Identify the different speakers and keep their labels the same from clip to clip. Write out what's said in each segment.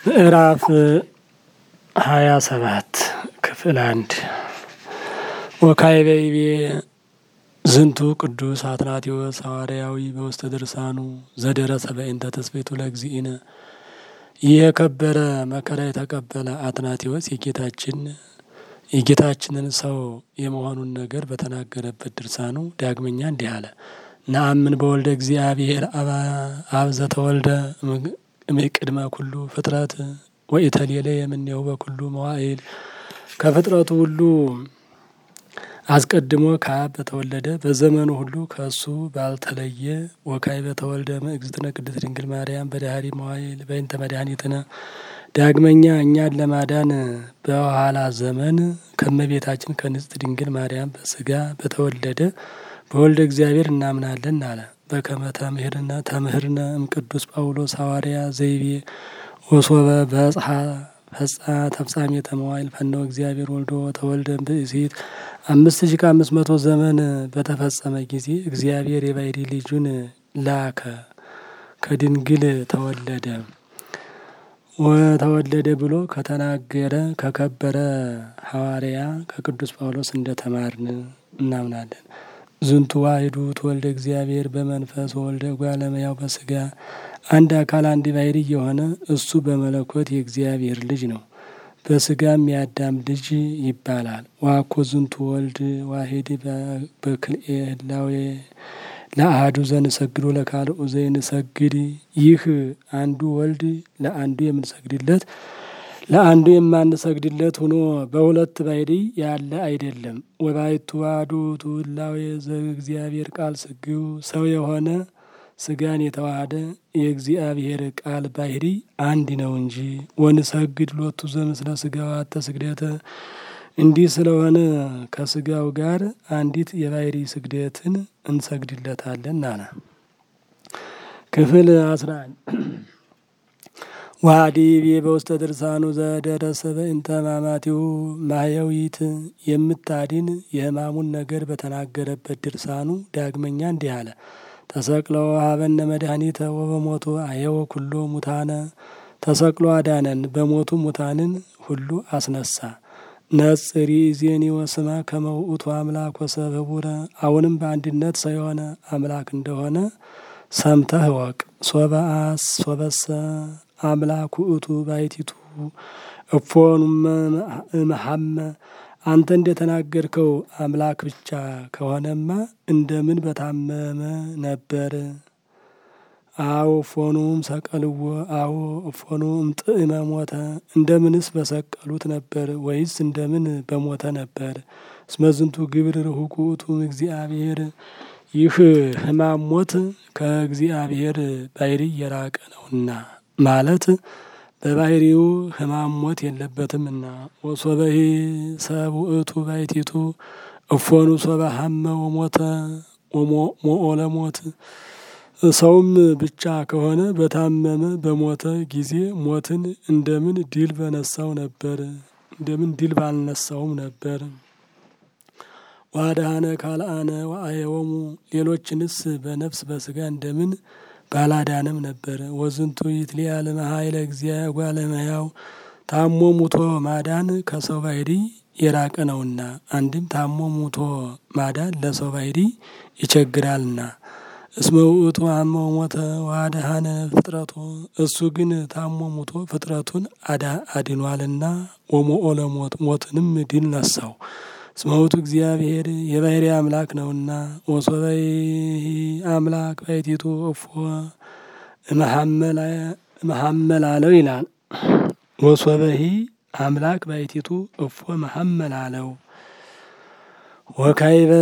Speaker 1: ምዕራፍ ሀያ ሰባት ክፍል አንድ ወካዕበ ዝንቱ ቅዱስ አትናቴዎስ ሐዋርያዊ በውስተ ድርሳኑ ዘደረሰ በእንተ ተስቤቱ ለእግዚእነ። ይህ የከበረ መከራ የተቀበለ አትናቴዎስ የጌታችን የጌታችንን ሰው የመሆኑን ነገር በተናገረበት ድርሳኑ ዳግመኛ እንዲህ አለ። ነአምን በወልደ እግዚአብሔር አብ ዘተወልደ እምቅድመ ኩሉ ፍጥረት ወኢተሌለ የምኔው በኩሉ መዋዕል ከፍጥረቱ ሁሉ አስቀድሞ ከአብ በተወለደ በዘመኑ ሁሉ ከእሱ ባልተለየ ወካዕበ በተወልደ እግዝእትነ ቅድስት ድንግል ማርያም በዳህሪ መዋዕል በእንተ መድኃኒትነ ዳግመኛ እኛን ለማዳን በኋላ ዘመን ከእመቤታችን ከንጽሕት ድንግል ማርያም በስጋ በተወለደ በወልደ እግዚአብሔር እናምናለን አለ። በከመ ተምህርነ ተምህርነ እምቅዱስ ጳውሎስ ሐዋርያ ዘይቤ ወሶበ በጽሐ ፈጻ ተፍጻሜተ መዋዕል ፈነወ እግዚአብሔር ወልዶ ተወልደ ብእሲት አምስት ሺ ከአምስት መቶ ዘመን በተፈጸመ ጊዜ እግዚአብሔር የባሕርይ ልጁን ላከ ከድንግል ተወለደ ወተወለደ ብሎ ከተናገረ ከከበረ ሐዋርያ ከቅዱስ ጳውሎስ እንደተማርን እናምናለን። ዝንቱ ዋሕዱ ተወልደ እግዚአብሔር በመንፈስ ወልደ እጓለ እመሕያው በስጋ አንድ አካል አንድ ባሕርይ የሆነ እሱ በመለኮት የእግዚአብሔር ልጅ ነው። በስጋም የአዳም ልጅ ይባላል። ዋኮ ዝንቱ ወልድ ዋሕድ በክልኤ ህላዌ ለአሐዱ ዘንሰግዶ ለካልኡ ዘይንሰግድ። ይህ አንዱ ወልድ ለአንዱ የምንሰግድለት ለአንዱ የማንሰግድለት ሆኖ በሁለት ባሕርይ ያለ አይደለም። ወባሕቱ አሐዱ ህላዌ ዘእግዚአብሔር ቃል ስግው ሰው የሆነ ስጋን የተዋሃደ የእግዚአብሔር ቃል ባሕርይ አንድ ነው እንጂ። ወንሰግድ ሎቱ ዘምስለ ስጋው አተ ስግደተ እንዲህ ስለሆነ ከስጋው ጋር አንዲት የባሕርይ ስግደትን እንሰግድለታለን አለ። ክፍል አስራ አንድ ዋዲቤ በውስተ ድርሳኑ ዘደረሰ በእንተ ሕማማቲሁ ማሕየዊት የምታድን የሕማሙን ነገር በተናገረበት ድርሳኑ ዳግመኛ እንዲህ አለ። ተሰቅሎ ሀበነ መድኃኒተ ወበሞቱ አየወ ኩሎ ሙታነ ተሰቅሎ አዳነን፣ በሞቱ ሙታንን ሁሉ አስነሳ። ነጽሪ ዜኒ ወስማ ከመ ውእቱ አምላክ ወሰብ ኅቡረ አሁንም በአንድነት ሰው የሆነ አምላክ እንደሆነ ሰምተህ እወቅ። ሶበአስ ሶበሰ አምላክ ውእቱ ባሕቲቱ እፎኑመ እምሃመ አንተ እንደተናገርከው አምላክ ብቻ ከሆነማ እንደምን በታመመ ነበር? አዎ እፎኑም ሰቀልዎ አዎ እፎኑም ጥዕመ ሞተ እንደምንስ በሰቀሉት ነበር? ወይስ እንደምን በሞተ ነበር? እስመ ዝንቱ ግብር ርሁቅ ውእቱ እግዚአብሔር ይህ ሕማም ሞት ከእግዚአብሔር ባሕርይ የራቀ ነውና ማለት በባሕርዩ ሕማም ሞት የለበትምና። ወሶበሂ ሰብ ውእቱ ባሕቲቱ እፎኑ ሶበ ሀመ ወሞተ ሞኦ ለሞት ሰውም ብቻ ከሆነ በታመመ በሞተ ጊዜ ሞትን እንደምን ድል በነሳው ነበር? እንደምን ድል ባልነሳውም ነበር? ዋድኃነ ካልአነ ወአየወሙ ሌሎችንስ በነፍስ በስጋ እንደምን ባላዳነም ነበር? ወዝንቱ ይትሊአል መኃይለ እግዚአብሔር እጓለ እመሕያው ታሞ ሙቶ ማዳን ከሰው ባሕርይ የራቀ ነውና፣ አንድም ታሞ ሙቶ ማዳን ለሰው ባሕርይ ይቸግራልና። እስመ ውእቱ ሀመ ወሞተ ወአድኃነ ፍጥረቶ እሱ ግን ታሞ ሙቶ ፍጥረቱን አድኗልና። ወሞኦ ለሞት ሞትንም ድል ነሳው። እስመ ውእቱ እግዚአብሔር የባሕርይ አምላክ ነውና። ወሶበይ አምላክ ባሕቲቱ እፎ እምሃመላለው ይላል። ወሶበሂ አምላክ ባሕቲቱ እፎ መሐመላለው ወካዕበ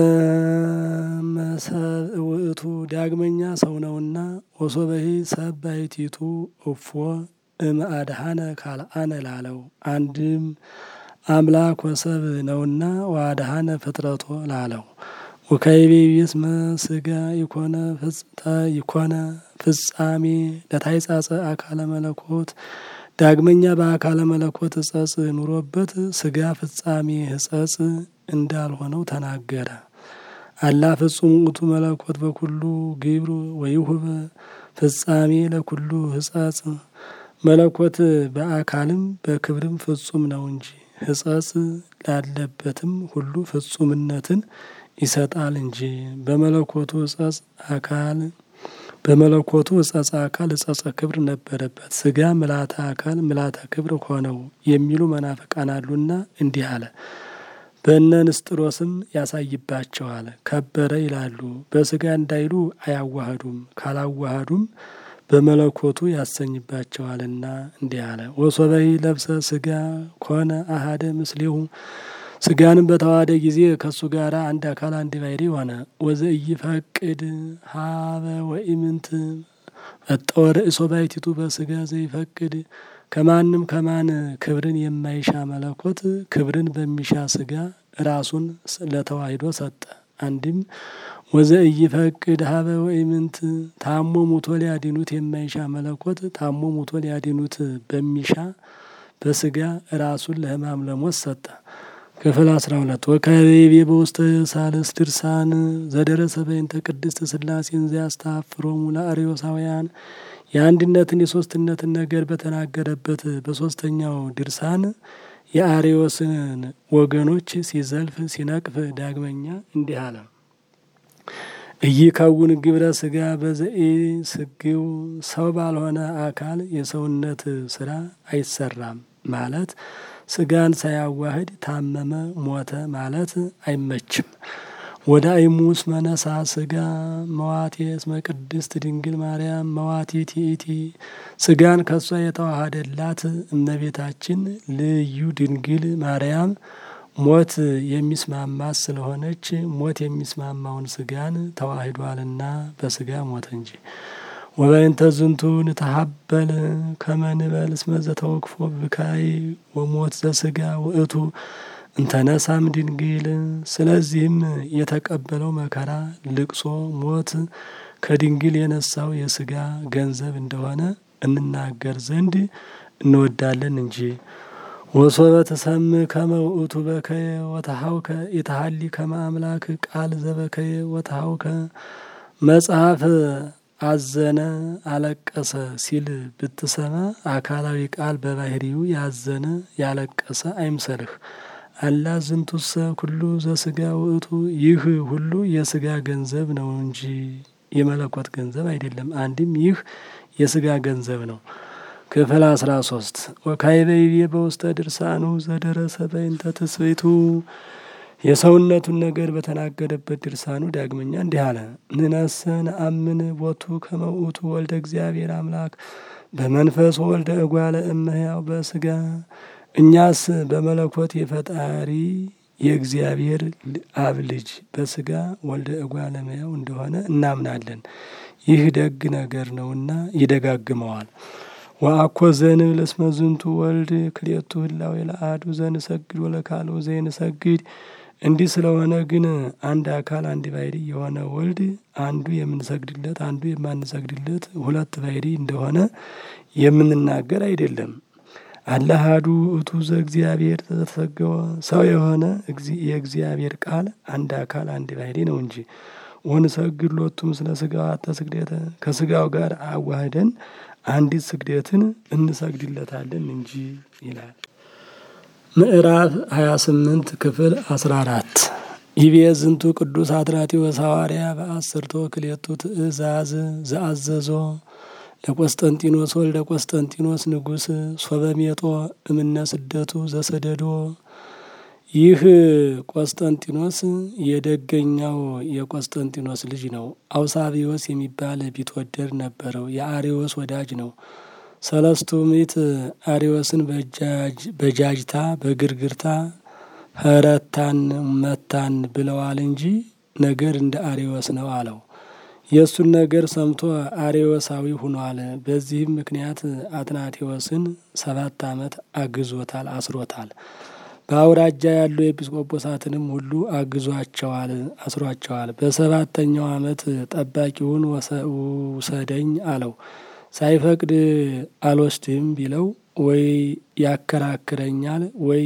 Speaker 1: ሰብ ውእቱ ዳግመኛ ሰው ነውና። ወሶበሂ ሰብ ባሕቲቱ እፎ እምአድኃነ ካልአነ ላለው አንድም አምላክ ወሰብ ነውና ወአድኃነ ፍጥረቶ ላለው ወካዕበ ይቤስመ ስጋ ይኮነ ፍጽተ ይኮነ ፍጻሜ ለታይጻጸ አካለ መለኮት ዳግመኛ በአካለ መለኮት ሕጸጽ ኑሮበት ስጋ ፍጻሜ ሕጸጽ እንዳልሆነው ተናገረ። አላ ፍጹም ውእቱ መለኮት በኩሉ ግብሩ ወይሁብ ፍጻሜ ለኩሉ ሕጸጽ መለኮት በአካልም በክብርም ፍጹም ነው እንጂ ሕጸጽ ላለበትም ሁሉ ፍጹምነትን ይሰጣል እንጂ በመለኮቱ ሕጸጽ አካል በመለኮቱ ሕጸጽ አካል ሕጸጽ ክብር ነበረበት። ስጋ ምልአተ አካል ምልአተ ክብር ሆነው የሚሉ መናፍቃን አሉና እንዲህ አለ። በእነ ንስጥሮስም ያሳይባቸዋል። ከበረ ይላሉ። በስጋ እንዳይሉ አያዋህዱም። ካላዋህዱም በመለኮቱ ያሰኝባቸዋልና እንዲህ አለ። ወሶበይ ለብሰ ስጋ ኮነ አሃደ ምስሌሁ ስጋንም በተዋሃደ ጊዜ ከእሱ ጋር አንድ አካል አንድ ባሕርይ ሆነ። ወዘኢይፈቅድ ሀበ ወኢምንት ፈጠወ ርእሶ ባሕቲቱ በስጋ ዘይፈቅድ ከማንም ከማን ክብርን የማይሻ መለኮት ክብርን በሚሻ ስጋ ራሱን ለተዋሂዶ ሰጠ። አንድም ወዘኢይፈቅድ ሀበ ወኢምንት ታሞ ሙቶ ሊያድኑት የማይሻ መለኮት ታሞ ሙቶ ሊያድኑት በሚሻ በስጋ ራሱን ለሕማም ለሞት ሰጠ። ክፍል አስራ ሁለት ወከቤቤ በውስተ ሳልስ ድርሳን ዘደረሰ በእንተ ቅድስት ሥላሴን ዘያስተአፍሮሙ ለአርዮሳውያን የአንድነትን የሶስትነትን ነገር በተናገረበት በሶስተኛው ድርሳን የአርዮስን ወገኖች ሲዘልፍ ሲነቅፍ ዳግመኛ እንዲህ አለ። ኢይከውን ግብረ ስጋ በዘኢ ስግው ሰው ባልሆነ አካል የሰውነት ስራ አይሰራም ማለት ስጋን ሳያዋህድ ታመመ ሞተ ማለት አይመችም። ወደ አይሙስ መነሳ ስጋ መዋቴ እስመ ቅድስት ድንግል ማርያም መዋቲ ቲኢቲ ስጋን ከሷ የተዋሃደላት እመቤታችን ልዩ ድንግል ማርያም ሞት የሚስማማት ስለሆነች ሞት የሚስማማውን ስጋን ተዋሂዷልና በስጋ ሞተ እንጂ። ወበእንተ ዝንቱ ንተሀበል ከመ ንበል እስመ ዘተወክፎ ብካይ ወሞት ዘስጋ ውእቱ እንተነሳም ድንግል። ስለዚህም የተቀበለው መከራ ልቅሶ፣ ሞት ከድንግል የነሳው የስጋ ገንዘብ እንደሆነ እንናገር ዘንድ እንወዳለን እንጂ። ወሶበ ተሰምዕ ከመ ውእቱ በከየ ወተሐውከ የተሀሊ ከመ አምላክ ቃል ዘበከየ ወተሐውከ መጽሐፍ አዘነ አለቀሰ ሲል ብትሰማ አካላዊ ቃል በባህሪው ያዘነ ያለቀሰ አይምሰልህ። አላ ዝንቱሰ ኩሉ ዘስጋ ውእቱ ይህ ሁሉ የስጋ ገንዘብ ነው እንጂ የመለኮት ገንዘብ አይደለም። አንድም ይህ የስጋ ገንዘብ ነው። ክፍል አስራ ሶስት ወካይበይቤ በውስተ ድርሳኑ ዘደረሰ በእንተ ትስብእቱ የሰውነቱን ነገር በተናገረበት ድርሳኑ ዳግመኛ እንዲህ አለ። ንነሰ ነአምን ቦቱ ከመ ውእቱ ወልደ እግዚአብሔር አምላክ በመንፈስ ወልደ እጓለ እመሕያው በስጋ እኛስ በመለኮት የፈጣሪ የእግዚአብሔር አብ ልጅ በስጋ ወልደ እጓለ እመሕያው እንደሆነ እናምናለን። ይህ ደግ ነገር ነውና ይደጋግመዋል። ወአኮ ዘንብል እስመ ዝንቱ ወልድ ክልኤቱ ህላዌ ለአሐዱ ዘንሰግድ ወለካልኡ ዘይንሰግድ እንዲህ ስለሆነ ግን አንድ አካል አንድ ባሕርይ የሆነ ወልድ አንዱ የምንሰግድለት አንዱ የማንሰግድለት ሁለት ባሕርይ እንደሆነ የምንናገር አይደለም። አለ አሐዱ ውእቱ ዘእግዚአብሔር ዘተሰገወ ሰው የሆነ የእግዚአብሔር ቃል አንድ አካል አንድ ባሕርይ ነው እንጂ። ወንሰግድ ሎቱ ምስለ ሥጋው አተ ስግደተ ከሥጋው ጋር አዋህደን አንዲት ስግደትን እንሰግድለታለን እንጂ ይላል። ምዕራፍ 28 ክፍል 14 ይቤ ዝንቱ ቅዱስ አትራቴዎስ ሐዋርያ በአስርቶ ክልኤቱ ትእዛዝ ዘአዘዞ ለቆስጠንጢኖስ ወልደ ቆስጠንጢኖስ ንጉሥ ሶበሜጦ እምነ ስደቱ ዘሰደዶ ይህ ቆስጠንጢኖስ የደገኛው የቆስጠንጢኖስ ልጅ ነው። አውሳቢዎስ የሚባል ቢትወደድ ነበረው። የአሪዎስ ወዳጅ ነው። ሰለስቱ ምዕት አሪዎስን በጃጅታ በግርግርታ ኸረታን መታን ብለዋል እንጂ ነገር እንደ አሪዎስ ነው አለው። የእሱን ነገር ሰምቶ አሪዎሳዊ ሁኗል። በዚህም ምክንያት አትናቴዎስን ሰባት ዓመት አግዞታል፣ አስሮታል። በአውራጃ ያሉ ኤጲስቆጶሳትንም ሁሉ አግዟቸዋል፣ አስሯቸዋል። በሰባተኛው ዓመት ጠባቂውን ውሰደኝ አለው። ሳይፈቅድ አልወስድም ቢለው ወይ ያከራክረኛል፣ ወይ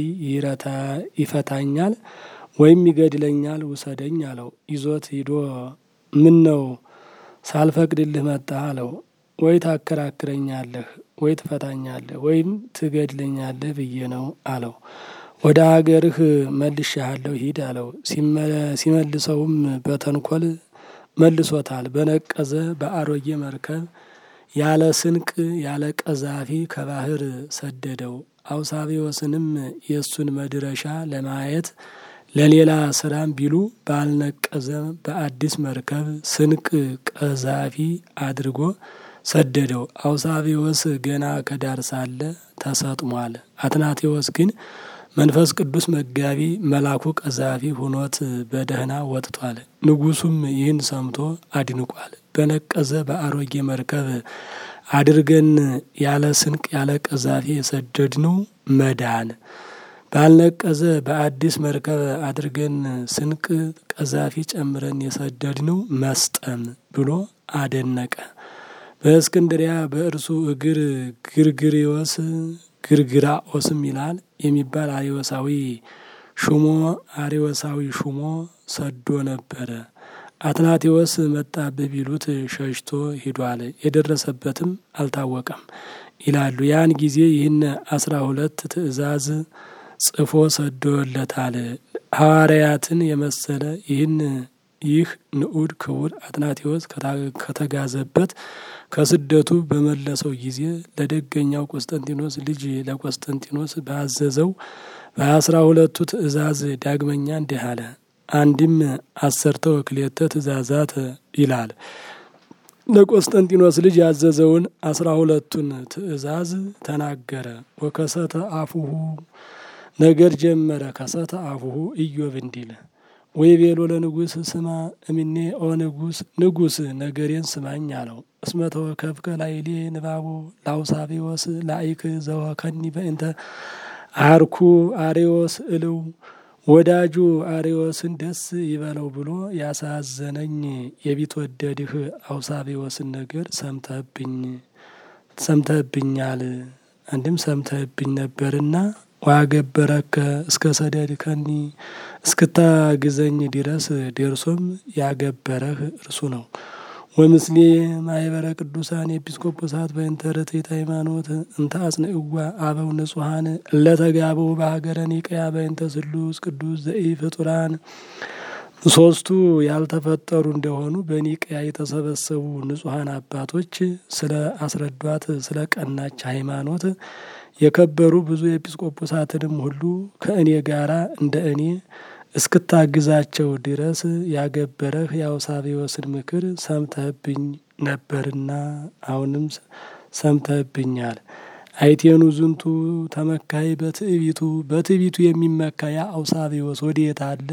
Speaker 1: ይፈታኛል፣ ወይም ይገድለኛል። ውሰደኝ አለው። ይዞት ሂዶ ምን ነው ሳልፈቅድልህ መጣህ አለው። ወይ ታከራክረኛለህ ወይ ትፈታኛለህ ወይም ትገድለኛለህ ብዬ ነው አለው። ወደ አገርህ መልሼሃለሁ ሂድ አለው። ሲመልሰውም በተንኮል መልሶታል። በነቀዘ በአሮጌ መርከብ ያለ ስንቅ ያለ ቀዛፊ ከባህር ሰደደው። አውሳቢዎስንም የእሱን መድረሻ ለማየት ለሌላ ስራም ቢሉ ባልነቀዘ በአዲስ መርከብ ስንቅ ቀዛፊ አድርጎ ሰደደው። አውሳቢዎስ ገና ከዳር ሳለ ተሰጥሟል። አትናቴዎስ ግን መንፈስ ቅዱስ መጋቢ መላኩ ቀዛፊ ሁኖት በደህና ወጥቷል። ንጉሱም ይህን ሰምቶ አድንቋል። በነቀዘ በአሮጌ መርከብ አድርገን ያለ ስንቅ ያለ ቀዛፊ የሰደድነው መዳን ባልነቀዘ በአዲስ መርከብ አድርገን ስንቅ ቀዛፊ ጨምረን የሰደድነው መስጠም ብሎ አደነቀ። በእስክንድሪያ በእርሱ እግር ግርግሪዎስ ግርግራኦስም ይላል የሚባል አሪወሳዊ ሹሞ አሪወሳዊ ሹሞ ሰዶ ነበረ። አትናቴዎስ መጣብህ ቢሉት ሸሽቶ ሂዷል። የደረሰበትም አልታወቀም ይላሉ። ያን ጊዜ ይህን አስራ ሁለት ትእዛዝ ጽፎ ሰዶለታል። ሐዋርያትን የመሰለ ይህን ይህ ንዑድ ክቡር አትናቴዎስ ከተጋዘበት ከስደቱ በመለሰው ጊዜ ለደገኛው ቆስጠንጢኖስ ልጅ ለቆስጠንጢኖስ ባዘዘው በአስራ ሁለቱ ትእዛዝ ዳግመኛ እንዲህ አለ። አንድም አሰርተ ወክሌተ ትእዛዛት ይላል። ለቆስጠንጢኖስ ልጅ ያዘዘውን አስራ ሁለቱን ትእዛዝ ተናገረ። ወከሰተ አፉሁ ነገር ጀመረ። ከሰተ አፉሁ ኢዮብ እንዲል ወይ ቤሎ ለንጉስ ስማ እምኔ ኦ ንጉስ ንጉስ ነገሬን ስማኝ አለው። እስመ ተወከፍከ ላይሌ ንባቦ ላውሳቤዎስ ላይክ ዘወከኒ በእንተ አርኩ አሬዎስ እልው ወዳጁ አሬዎስን ደስ ይበለው ብሎ ያሳዘነኝ የቢትወደድህ አውሳቤዎስን ነገር ሰምተህብኝ ሰምተህብኛል። አንድም ሰምተህብኝ ነበርና ዋገበረከ እስከ ሰደድከኒ እስክታግዘኝ ድረስ ደርሶም ያገበረህ እርሱ ነው። ወምስሌ ማህበረ ቅዱሳን ኤጲስቆጶሳት በእንተ ርትዕት ሃይማኖት እንተ አጽንዕዋ አበው ንጹሐን እለተጋበው በሀገረ ኒቅያ በእንተ ስሉስ ቅዱስ ዘኢ ፍጡራን ሶስቱ ያልተፈጠሩ እንደሆኑ በኒቅያ የተሰበሰቡ ንጹሐን አባቶች ስለ አስረዷት ስለ ቀናች ሃይማኖት የከበሩ ብዙ ኤጲስቆጶሳትንም ሁሉ ከእኔ ጋራ እንደ እኔ እስክታግዛቸው ድረስ ያገበረህ የአውሳቤዎስን ምክር ሰምተህብኝ ነበርና አሁንም ሰምተህብኛል። አይቴኑ ዝንቱ ተመካይ በትዕቢቱ በትዕቢቱ የሚመካ ያ አውሳቤዎስ ወዴት አለ?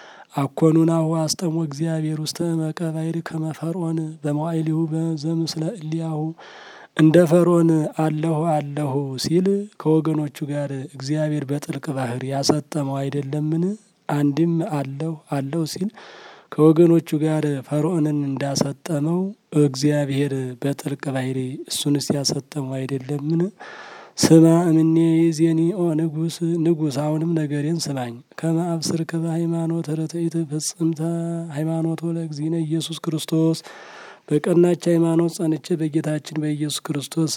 Speaker 1: አኮኑናሁ አስጠሞ እግዚአብሔር ውስተ እመቀ ባሕር ከመ ፈርዖን በመዋዕሊሁ ዘምስለ እሊያሁ እንደ ፈርዖን አለሁ አለሁ ሲል ከወገኖቹ ጋር እግዚአብሔር በጥልቅ ባህር ያሰጠመው አይደለምን? አንድም አለሁ አለሁ ሲል ከወገኖቹ ጋር ፈርዖንን እንዳሰጠመው እግዚአብሔር በጥልቅ ባህር እሱንስ ያሰጠመው አይደለምን? ስማ እምኔ ዜኒ ኦ ንጉስ ንጉስ አሁንም ነገሬን ስማኝ። ከመ አብስርከ በሃይማኖት ርትዕት ፍጽምተ ሃይማኖት ለእግዚእነ ኢየሱስ ክርስቶስ በቀናች ሃይማኖት ጸንቼ በጌታችን በኢየሱስ ክርስቶስ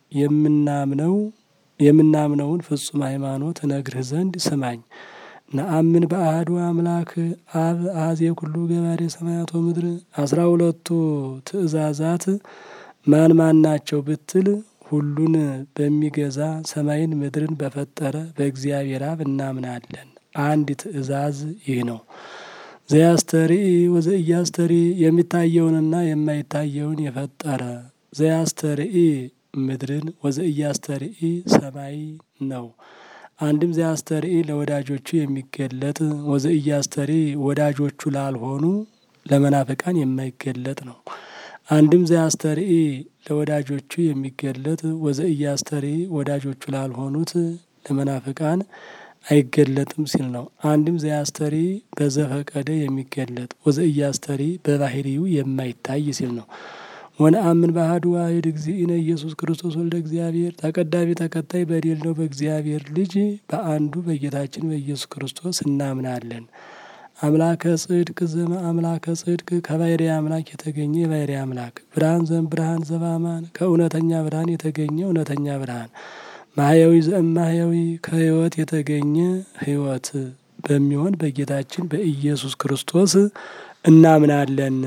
Speaker 1: የምናምነው የምናምነውን ፍጹም ሃይማኖት እነግርህ ዘንድ ስማኝ። ነአምን በአሐዱ አምላክ አብ አዜ ኩሉ ገባሬ ሰማያት ወምድር አስራ ሁለቱ ትእዛዛት ማን ማን ናቸው ብትል ሁሉን በሚገዛ ሰማይን ምድርን በፈጠረ በእግዚአብሔር አብ እናምናለን። አንድ ትእዛዝ ይህ ነው። ዘያስተርኢ ወዘኢያስተርኢ የሚታየውንና የማይታየውን የፈጠረ ዘያስተርኢ ምድርን ወዘኢያስተርኢ ሰማይ ነው። አንድም ዘያስተርኢ ለወዳጆቹ የሚገለጥ ወዘኢያስተርኢ ወዳጆቹ ላልሆኑ ለመናፍቃን የማይገለጥ ነው። አንድም ዘያስተርኢ ለወዳጆቹ የሚገለጥ ወዘኢያስተርኢ ወዳጆቹ ላልሆኑት ለመናፍቃን አይገለጥም ሲል ነው። አንድም ዘያስተርኢ በዘፈቀደ የሚገለጥ ወዘኢያስተርኢ በባህሪው የማይታይ ሲል ነው። ወነአምን በአሐዱ ዋሕድ እግዚእነ ኢየሱስ ክርስቶስ ወልደ እግዚአብሔር ተቀዳሚ ተከታይ በሌለው በእግዚአብሔር ልጅ በአንዱ በጌታችን በኢየሱስ ክርስቶስ እናምናለን። አምላከ ጽድቅ ዘመ አምላከ ጽድቅ ከባህሪ አምላክ የተገኘ የባህሪ አምላክ ብርሃን ዘም ብርሃን ዘባማን ከእውነተኛ ብርሃን የተገኘ እውነተኛ ብርሃን ማህያዊ ዘእም ማህያዊ ከህይወት የተገኘ ህይወት በሚሆን በጌታችን በኢየሱስ ክርስቶስ እናምናለን።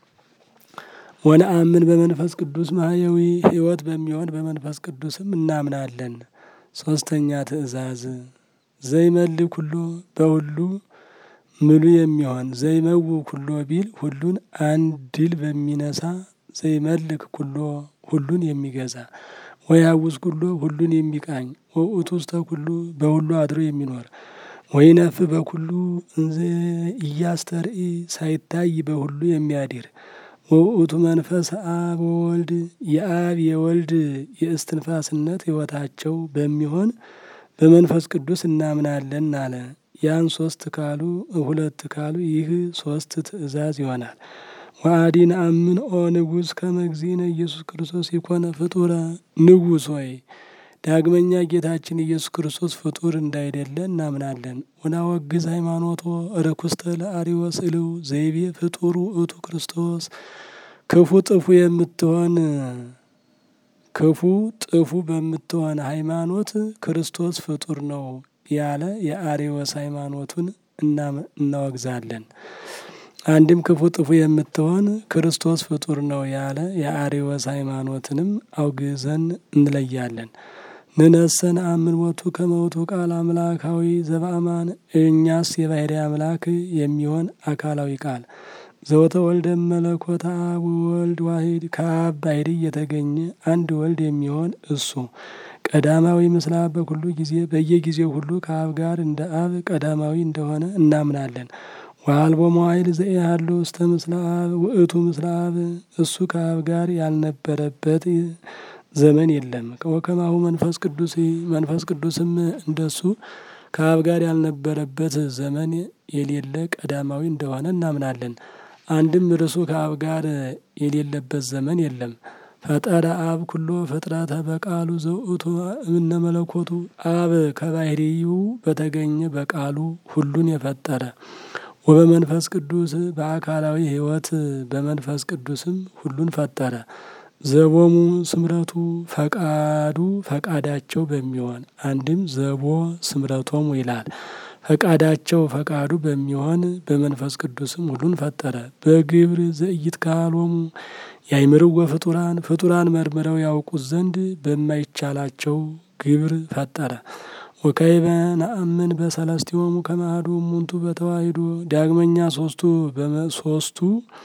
Speaker 1: ወነአምን በመንፈስ ቅዱስ ማህያዊ ህይወት በሚሆን በመንፈስ ቅዱስም እናምናለን። ሶስተኛ ትእዛዝ ዘይመልክ ሁሉ በሁሉ ምሉ የሚሆን ዘይመው ኩሎ ቢል ሁሉን አንድ ድል በሚነሳ ዘይመልክ ኩሎ ሁሉን የሚገዛ ወያውስ ኩሎ ሁሉን የሚቃኝ ወውእቱ ውስተ ኩሉ በሁሉ አድሮ የሚኖር ወይነፍ በኩሉ እንዘ እያስተርኢ ሳይታይ በሁሉ የሚያድር ወውእቱ መንፈስ አብ ወወልድ የአብ የወልድ የእስትንፋስነት ህይወታቸው በሚሆን በመንፈስ ቅዱስ እናምናለን አለ። ያን ሶስት ካሉ ሁለት ካሉ ይህ ሶስት ትእዛዝ ይሆናል። ወአዲ ነአምን ኦ ንጉሥ ከመ እግዚእነ ኢየሱስ ክርስቶስ የኮነ ፍጡረ ንጉሥ ሆይ ዳግመኛ ጌታችን ኢየሱስ ክርስቶስ ፍጡር እንዳይደለ እናምናለን። ወናወግዝ ሃይማኖቶ ርኩስተ ለአርዮስ እልው ዘይቤ ፍጡር ውእቱ ክርስቶስ ክፉ ጥፉ የምትሆን ክፉ ጥፉ በምትሆን ሃይማኖት ክርስቶስ ፍጡር ነው ያለ የአርዮስ ሃይማኖቱን እናወግዛለን። አንድም ክፉ ጥፉ የምትሆን ክርስቶስ ፍጡር ነው ያለ የአርዮስ ሃይማኖትንም አውግዘን እንለያለን። ንነሰን አምን ሞቱ ከመውቱ ቃል አምላካዊ ዘበአማን እኛስ የባህሪ አምላክ የሚሆን አካላዊ ቃል ዘወተ ወልደ መለኮት አብ ወልድ ዋሂድ ከአብ ባህሪ የተገኘ አንድ ወልድ የሚሆን እሱ ቀዳማዊ ምስለ አብ በኩሉ ጊዜ በየጊዜው ሁሉ ከአብ ጋር እንደ አብ ቀዳማዊ እንደሆነ እናምናለን። ወአልቦ መዋዕል ዘኢሃሉ ውስተ ምስለ አብ ውእቱ ምስለ አብ እሱ ከአብ ጋር ያልነበረበት ዘመን የለም። ወከማሁ መንፈስ ቅዱስ መንፈስ ቅዱስም እንደሱ ከአብ ጋር ያልነበረበት ዘመን የሌለ ቀዳማዊ እንደሆነ እናምናለን። አንድም እርሱ ከአብ ጋር የሌለበት ዘመን የለም። ፈጠረ አብ ኩሎ ፍጥረተ በቃሉ ዘውእቱ እምነ መለኮቱ አብ ከባህሪው በተገኘ በቃሉ ሁሉን የፈጠረ ወበመንፈስ ቅዱስ በአካላዊ ሕይወት በመንፈስ ቅዱስም ሁሉን ፈጠረ። ዘቦሙ ስምረቱ ፈቃዱ ፈቃዳቸው በሚሆን አንድም ዘቦ ስምረቶሙ ይላል። ፈቃዳቸው ፈቃዱ በሚሆን በመንፈስ ቅዱስም ሁሉን ፈጠረ። በግብር ዘእይት ካሎሙ ያይምርወ ፍጡራን ፍጡራን መርምረው ያውቁት ዘንድ በማይቻላቸው ግብር ፈጠረ። ወካይበ ነአምን በሰለስቲሆሙ ከማህዱ እሙንቱ በተዋሂዶ ዳግመኛ ሶስቱ ሶስቱ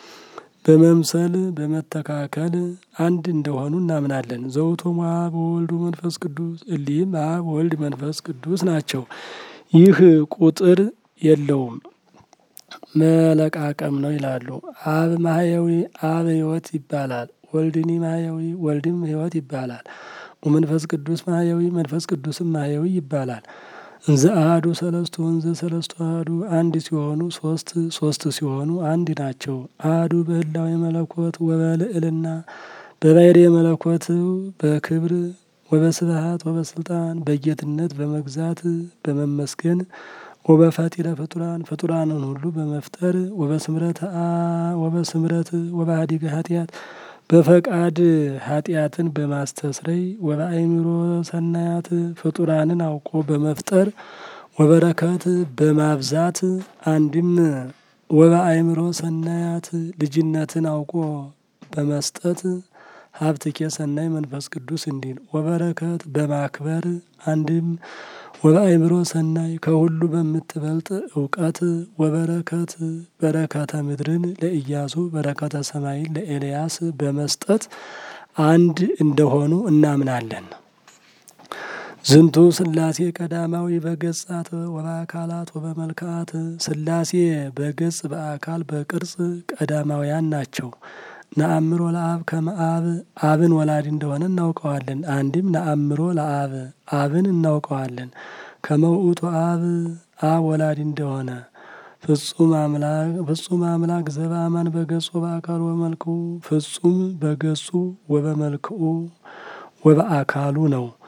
Speaker 1: በመምሰል በመተካከል አንድ እንደሆኑ እናምናለን። ዘውቶም አብ ወወልድ መንፈስ ቅዱስ እሊህም አብ ወልድ መንፈስ ቅዱስ ናቸው። ይህ ቁጥር የለውም መለቃቀም ነው ይላሉ። አብ ማህያዊ አብ ሕይወት ይባላል። ወልድኒ ማህያዊ ወልድም ሕይወት ይባላል። ወመንፈስ ቅዱስ ማህያዊ መንፈስ ቅዱስም ማህያዊ ይባላል። እንዘ አሐዱ ሰለስቱ እንዘ ሰለስቱ አሐዱ አንድ ሲሆኑ ሶስት ሶስት ሲሆኑ አንድ ናቸው። አሐዱ በህላዌ መለኮት ወበልዕልና በባሕሪ መለኮት በክብር ወበስብሐት ወበስልጣን በጌትነት በመግዛት በመመስገን ወበፈጢረ ፍጡራን ፍጡራንን ሁሉ በመፍጠር ወበስምረት ወበስምረት ወበሃዲገ ኃጢአት በፈቃድ ኃጢአትን በማስተስረይ ወበአእምሮ ሰናያት ፍጡራንን አውቆ በመፍጠር ወበረከት በማብዛት አንድም ወበአእምሮ ሰናያት ልጅነትን አውቆ በመስጠት ሀብትኬ ሰናይ መንፈስ ቅዱስ እንዲል ወበረከት በማክበር አንድም ወበአእምሮ ሰናይ ከሁሉ በምትበልጥ እውቀት ወበረከት በረከተ ምድርን ለኢያሱ በረከተ ሰማይን ለኤልያስ በመስጠት አንድ እንደሆኑ እናምናለን። ዝንቱ ስላሴ ቀዳማዊ በገጻት ወበአካላት ወበመልክአት ስላሴ በገጽ በአካል በቅርጽ ቀዳማውያን ናቸው። ነአምሮ ለአብ ከመአብ አብን ወላዲ እንደሆነ እናውቀዋለን። አንድም ነአምሮ ለአብ አብን እናውቀዋለን። ከመውእቱ አብ አብ ወላዲ እንደሆነ ፍጹም አምላክ ፍጹም አምላክ ዘበአማን በገጹ በአካሉ ወበመልክኡ ፍጹም በገጹ ወበመልክኡ ወበአካሉ ነው።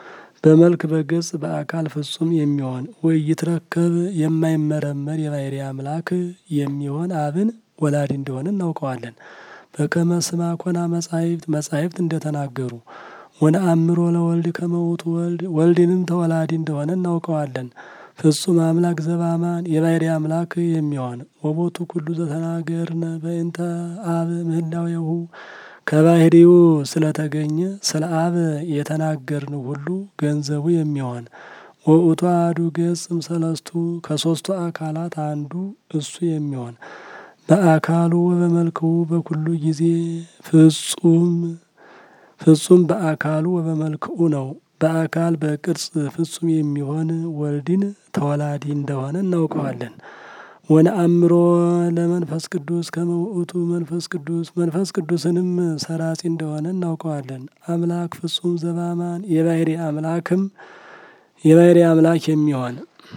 Speaker 1: በመልክ በገጽ በአካል ፍጹም የሚሆን ወይ ይትረከብ የማይመረመር የባሕርይ አምላክ የሚሆን አብን ወላዲ እንደሆነ እናውቀዋለን። በከመ ስማ ኮና መጻሕፍት መጻሕፍት እንደተናገሩ ወነአምሮ ለወልድ ከመ ውእቱ ወልድ ወልድንም ተወላዲ እንደሆነ እናውቀዋለን። ፍጹም አምላክ ዘበአማን የባሕርይ አምላክ የሚሆን ወቦቱ ኩሉ ዘተናገርነ በእንተ አብ ምህላዌሁ ከባሕርዩ ስለተገኘ ስለ አብ የተናገርን ሁሉ ገንዘቡ የሚሆን ወውእቱ አሐዱ ገጽም ሰለስቱ ከሦስቱ አካላት አንዱ እሱ የሚሆን በአካሉ ወበመልክው በኩሉ ጊዜ ፍጹም ፍጹም በአካሉ ወበመልክኡ ነው። በአካል በቅርጽ ፍጹም የሚሆን ወልድን ተወላዲ እንደሆነ እናውቀዋለን። ወነአምሮ ለመንፈስ ቅዱስ ከመ ውእቱ መንፈስ ቅዱስ መንፈስ ቅዱስንም ሰራጺ እንደሆነ እናውቀዋለን። አምላክ ፍጹም ዘበአማን የባሕርይ አምላክም የባሕርይ አምላክ የሚሆን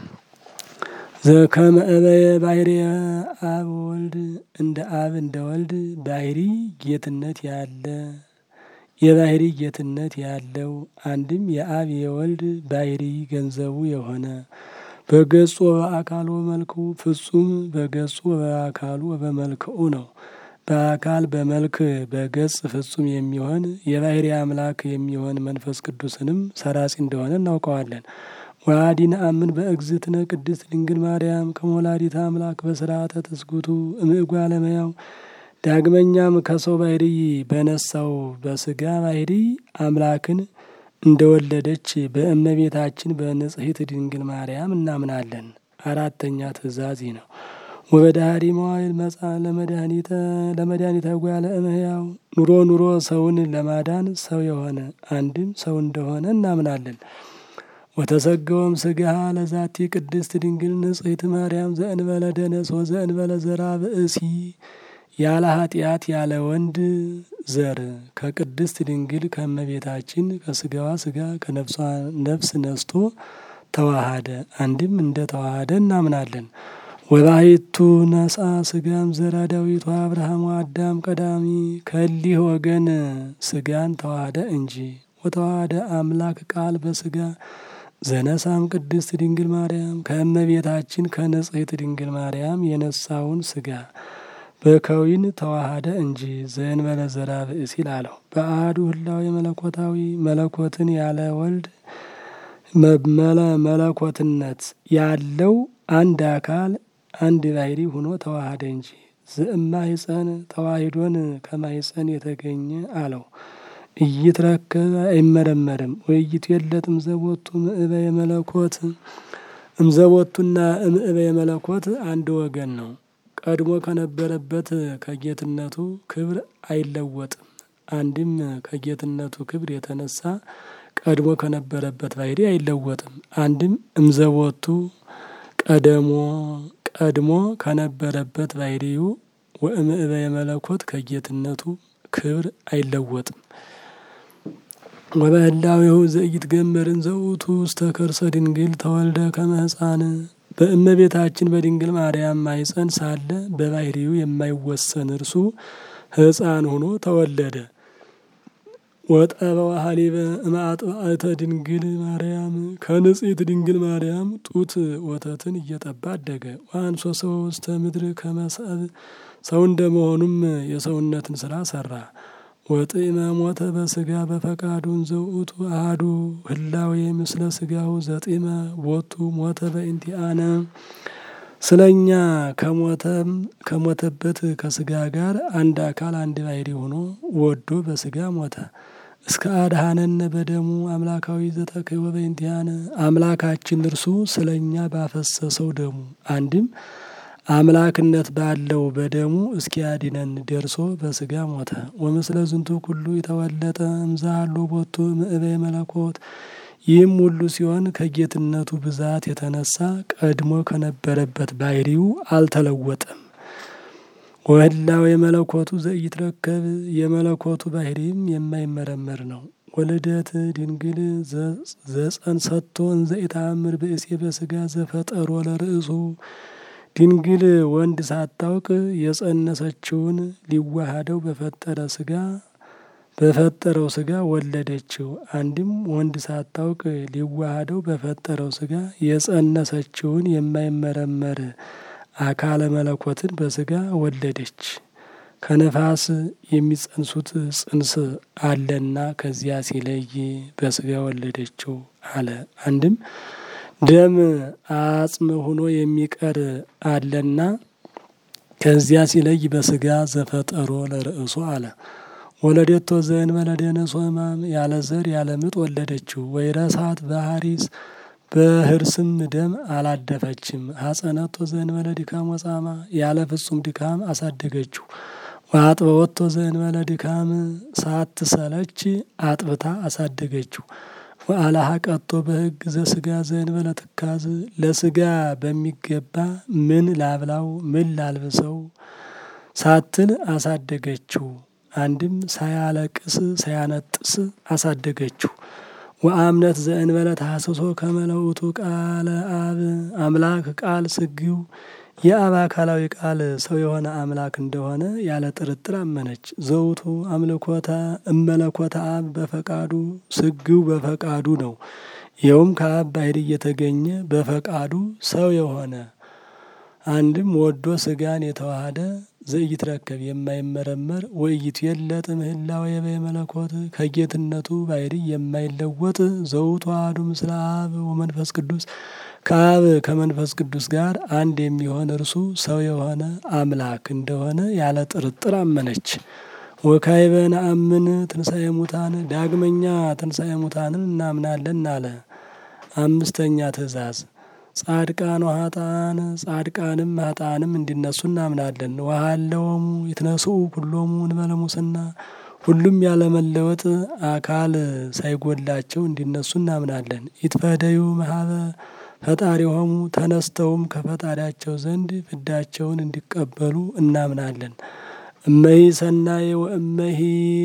Speaker 1: ዘከመ እበየ ባሕርየ አብ ወልድ እንደ አብ እንደ ወልድ ባሕርይ ጌትነት ያለ የባሕርይ ጌትነት ያለው አንድም የአብ የወልድ ባሕርይ ገንዘቡ የሆነ በገጹ በአካሉ በመልክኡ ፍጹም በገጹ በአካሉ በመልክኡ ነው። በአካል በመልክ በገጽ ፍጹም የሚሆን የባሕርይ አምላክ የሚሆን መንፈስ ቅዱስንም ሰራጺ እንደሆነ እናውቀዋለን። ወአዲ ነአምን በእግዝእትነ ቅድስት ድንግል ማርያም ከመ ወላዲተ አምላክ በስርዓተ ትስጉቱ እምእጓለ እመሕያው ዳግመኛም ከሰው ባሕርይ በነሳው በስጋ ባሕርይ አምላክን እንደወለደች በእመቤታችን በንጽሕት ድንግል ማርያም እናምናለን። አራተኛ ትእዛዝ ነው። ወበዳህሪ መዋይል መጻ ለመድኃኒተ ለመድኃኒተ እጓለ እመሕያው ኑሮ ኑሮ ሰውን ለማዳን ሰው የሆነ አንድም ሰው እንደሆነ እናምናለን። ወተሰገወም ስጋሃ ለዛቲ ቅድስት ድንግል ንጽሕት ማርያም ዘእንበለ ደነስ ወዘእንበለ ዘራ ብእሲ ያለ ኃጢአት ያለ ወንድ ዘር ከቅድስት ድንግል ከእመቤታችን ከስጋዋ ስጋ ከነፍሷ ነፍስ ነስቶ ተዋሃደ። አንድም እንደ ተዋሃደ እናምናለን። ወባሕቱ ነሳ ስጋም ዘራ ዳዊት አብርሃም አዳም ቀዳሚ ከሊህ ወገን ስጋን ተዋሃደ እንጂ ወተዋሃደ አምላክ ቃል በስጋ ዘነሳም ቅድስት ድንግል ማርያም ከእመቤታችን ከንጽሕት ድንግል ማርያም የነሳውን ስጋ በከዊን ተዋሃደ እንጂ ዘእንበለ ዘራ ብእሲ ላለው በአሐዱ ህላዌ መለኮታዊ መለኮትን ያለ ወልድ መለኮትነት ያለው አንድ አካል አንድ ባሕርይ ሆኖ ተዋሃደ እንጂ ዘእማይጸን ተዋሂዶን ከማይጸን የተገኘ አለው። እይትረከብ አይመረመርም ወይይቱ የለጥም ዘቦቱ ምእበየ መለኮት እምዘቦቱና እምእበየ መለኮት አንድ ወገን ነው። ቀድሞ ከነበረበት ከጌትነቱ ክብር አይለወጥም። አንድም ከጌትነቱ ክብር የተነሳ ቀድሞ ከነበረበት ባሕርይ አይለወጥም። አንድም እምዘቦቱ ቀደሞ ቀድሞ ከነበረበት ባሕርዩ ወእምእበየ መለኮት ከጌትነቱ ክብር አይለወጥም። ወበህላዌሁ ዘኢይትገመርን ዘውእቱ ውስተ ከርሰ ድንግል ተወልደ ከመ ሕፃን በእመቤታችን በድንግል ማርያም ማኅፀን ሳለ በባሕርዩ የማይወሰን እርሱ ሕፃን ሆኖ ተወለደ። ወጠበ ሀሊበ እምአጥባእተ ድንግል ማርያም ከንጽሕት ድንግል ማርያም ጡት ወተትን እየጠባ አደገ። ወአንሶ ሰው ውስተ ምድር ከመ ሰብእ ሰው እንደመሆኑም የሰውነትን ስራ ሰራ። ወጥዕመ ሞተ በስጋ በፈቃዱን ዘውእቱ አሐዱ ህላዌ ምስለ ስጋው ዘጢመ ቦቱ ሞተ በእንቲአነ ስለ እኛ ከሞተም ከሞተበት ከስጋ ጋር አንድ አካል አንድ ባሕርይ ሆኖ ወዶ በስጋ ሞተ። እስከ አድኃነነ በደሙ አምላካዊ ዘተክህወ በእንቲአነ አምላካችን እርሱ ስለ እኛ ባፈሰሰው ደሙ አንድም አምላክነት ባለው በደሙ እስኪያድነን ደርሶ በስጋ ሞተ። ወምስለ ዝንቱ ኩሉ የተወለጠ እምዛሎ ቦቱ ምእበየ መለኮት ይህም ሁሉ ሲሆን ከጌትነቱ ብዛት የተነሳ ቀድሞ ከነበረበት ባሕርዩ አልተለወጠም። ወህላው የመለኮቱ ዘኢይትረከብ የመለኮቱ ባሕርይም የማይመረመር ነው። ወልደት ድንግል ዘጸንሰቶ እንዘ ኢተአምር ብእሴ በስጋ ዘፈጠሮ ለርእሱ ድንግል ወንድ ሳታውቅ የጸነሰችውን ሊዋሃደው በፈጠረ ስጋ በፈጠረው ስጋ ወለደችው። አንድም ወንድ ሳታውቅ ሊዋሃደው በፈጠረው ስጋ የጸነሰችውን የማይመረመር አካለ መለኮትን በስጋ ወለደች። ከነፋስ የሚጸንሱት ጽንስ አለና ከዚያ ሲለይ በስጋ ወለደችው አለ። አንድም ደም አጽም ሆኖ የሚቀር አለና ከዚያ ሲለይ በስጋ ዘፈጠሮ ለርእሱ አለ። ወለደቶ ዘእንበለ ደነሶ ሕማም ያለ ዘር ያለ ምጥ ወለደችው። ወይረሳት በሐሪስ በህርስም ደም አላደፈችም። ሐጸነቶ ዘእንበለ ድካም ወጻማ ያለ ፍጹም ድካም አሳደገችው። ወአጥበወቶ ዘእንበለ ድካም ሳትሰለች አጥብታ አሳደገችው። ወአልሐቀቶ በሕግ ዘስጋ ዘእንበለ ትካዝ ለስጋ በሚገባ ምን ላብላው ምን ላልብሰው ሳትል አሳደገችው። አንድም ሳያለቅስ ሳያነጥስ አሳደገችው። ወአምነት ዘእንበለ ታሐስሶ ከመ ለውእቱ ቃለ አብ አምላክ ቃል ስጊው የአብ አካላዊ ቃል ሰው የሆነ አምላክ እንደሆነ ያለ ጥርጥር አመነች። ዘውቱ አምልኮተ እመለኮተ አብ በፈቃዱ ስጊው በፈቃዱ ነው። ይኸውም ከአብ ባሕርይ እየተገኘ በፈቃዱ ሰው የሆነ አንድም ወዶ ስጋን የተዋሃደ ዘኢይትረከብ የማይመረመር ወኢይትዌለጥ ምህላዌ በመለኮት ከጌትነቱ ባሕርይ የማይለወጥ ዘውቱ አሐዱ ምስለ አብ ወመንፈስ ቅዱስ ከአብ ከመንፈስ ቅዱስ ጋር አንድ የሚሆን እርሱ ሰው የሆነ አምላክ እንደሆነ ያለ ጥርጥር አመነች። ወካዕበ ነአምን ትንሣኤ ሙታን ዳግመኛ ትንሣኤ ሙታንን እናምናለን አለ። አምስተኛ ትእዛዝ ጻድቃን ወኃጥአን ጻድቃንም ኃጥአንም እንዲነሱ እናምናለን። ወሀለወሙ ይትነስኡ ኩሎሙ እንበለ ሙስና ሁሉም ያለመለወጥ አካል ሳይጎላቸው እንዲነሱ እናምናለን። ይትፈደዩ መሀበ ፈጣሪሆሙ ተነስተውም ከፈጣሪያቸው ዘንድ ፍዳቸውን እንዲቀበሉ እናምናለን። እመሂ ሰናየ ወእመሂ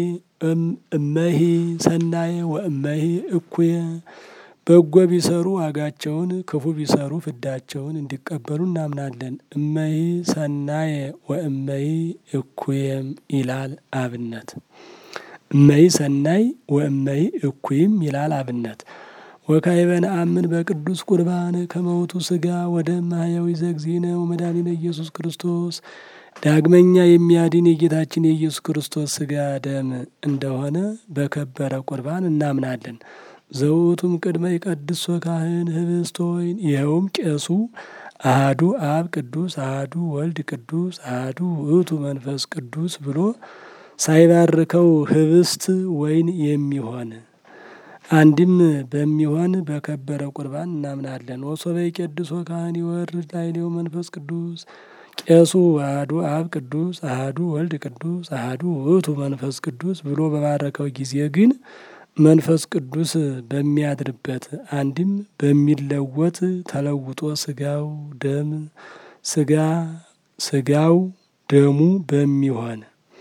Speaker 1: እመሂ ሰናየ ወእመሂ እኩየ በጎ ቢሰሩ ዋጋቸውን ክፉ ቢሰሩ ፍዳቸውን እንዲቀበሉ እናምናለን። እመሂ ሰናየ ወእመሂ እኩየም ይላል አብነት። እመሂ ሰናይ ወእመሂ እኩይም ይላል አብነት። ወካዕበ ነአምን በቅዱስ ቁርባን ከመውቱ ስጋ ወደ ማህያዊ ዘግዚእነ ወመድኃኒነ ኢየሱስ ክርስቶስ ዳግመኛ የሚያድን የጌታችን የኢየሱስ ክርስቶስ ስጋ ደም እንደሆነ በከበረ ቁርባን እናምናለን። ዘውቱም ቅድመ ይቀድሶ ካህን ህብስተ ወይን ይኸውም ቄሱ አሃዱ አብ ቅዱስ አሃዱ ወልድ ቅዱስ አሃዱ ውእቱ መንፈስ ቅዱስ ብሎ ሳይባርከው ህብስት ወይን የሚሆን አንድም በሚሆን በከበረ ቁርባን እናምናለን። ወሶበ ይቄድሶ ካህን ይወርድ ላዕሌው መንፈስ ቅዱስ ቄሱ አሐዱ አብ ቅዱስ አሐዱ ወልድ ቅዱስ አሐዱ ውእቱ መንፈስ ቅዱስ ብሎ በባረከው ጊዜ ግን መንፈስ ቅዱስ በሚያድርበት አንድም በሚለወጥ ተለውጦ ስጋው ደም ስጋ ስጋው ደሙ በሚሆን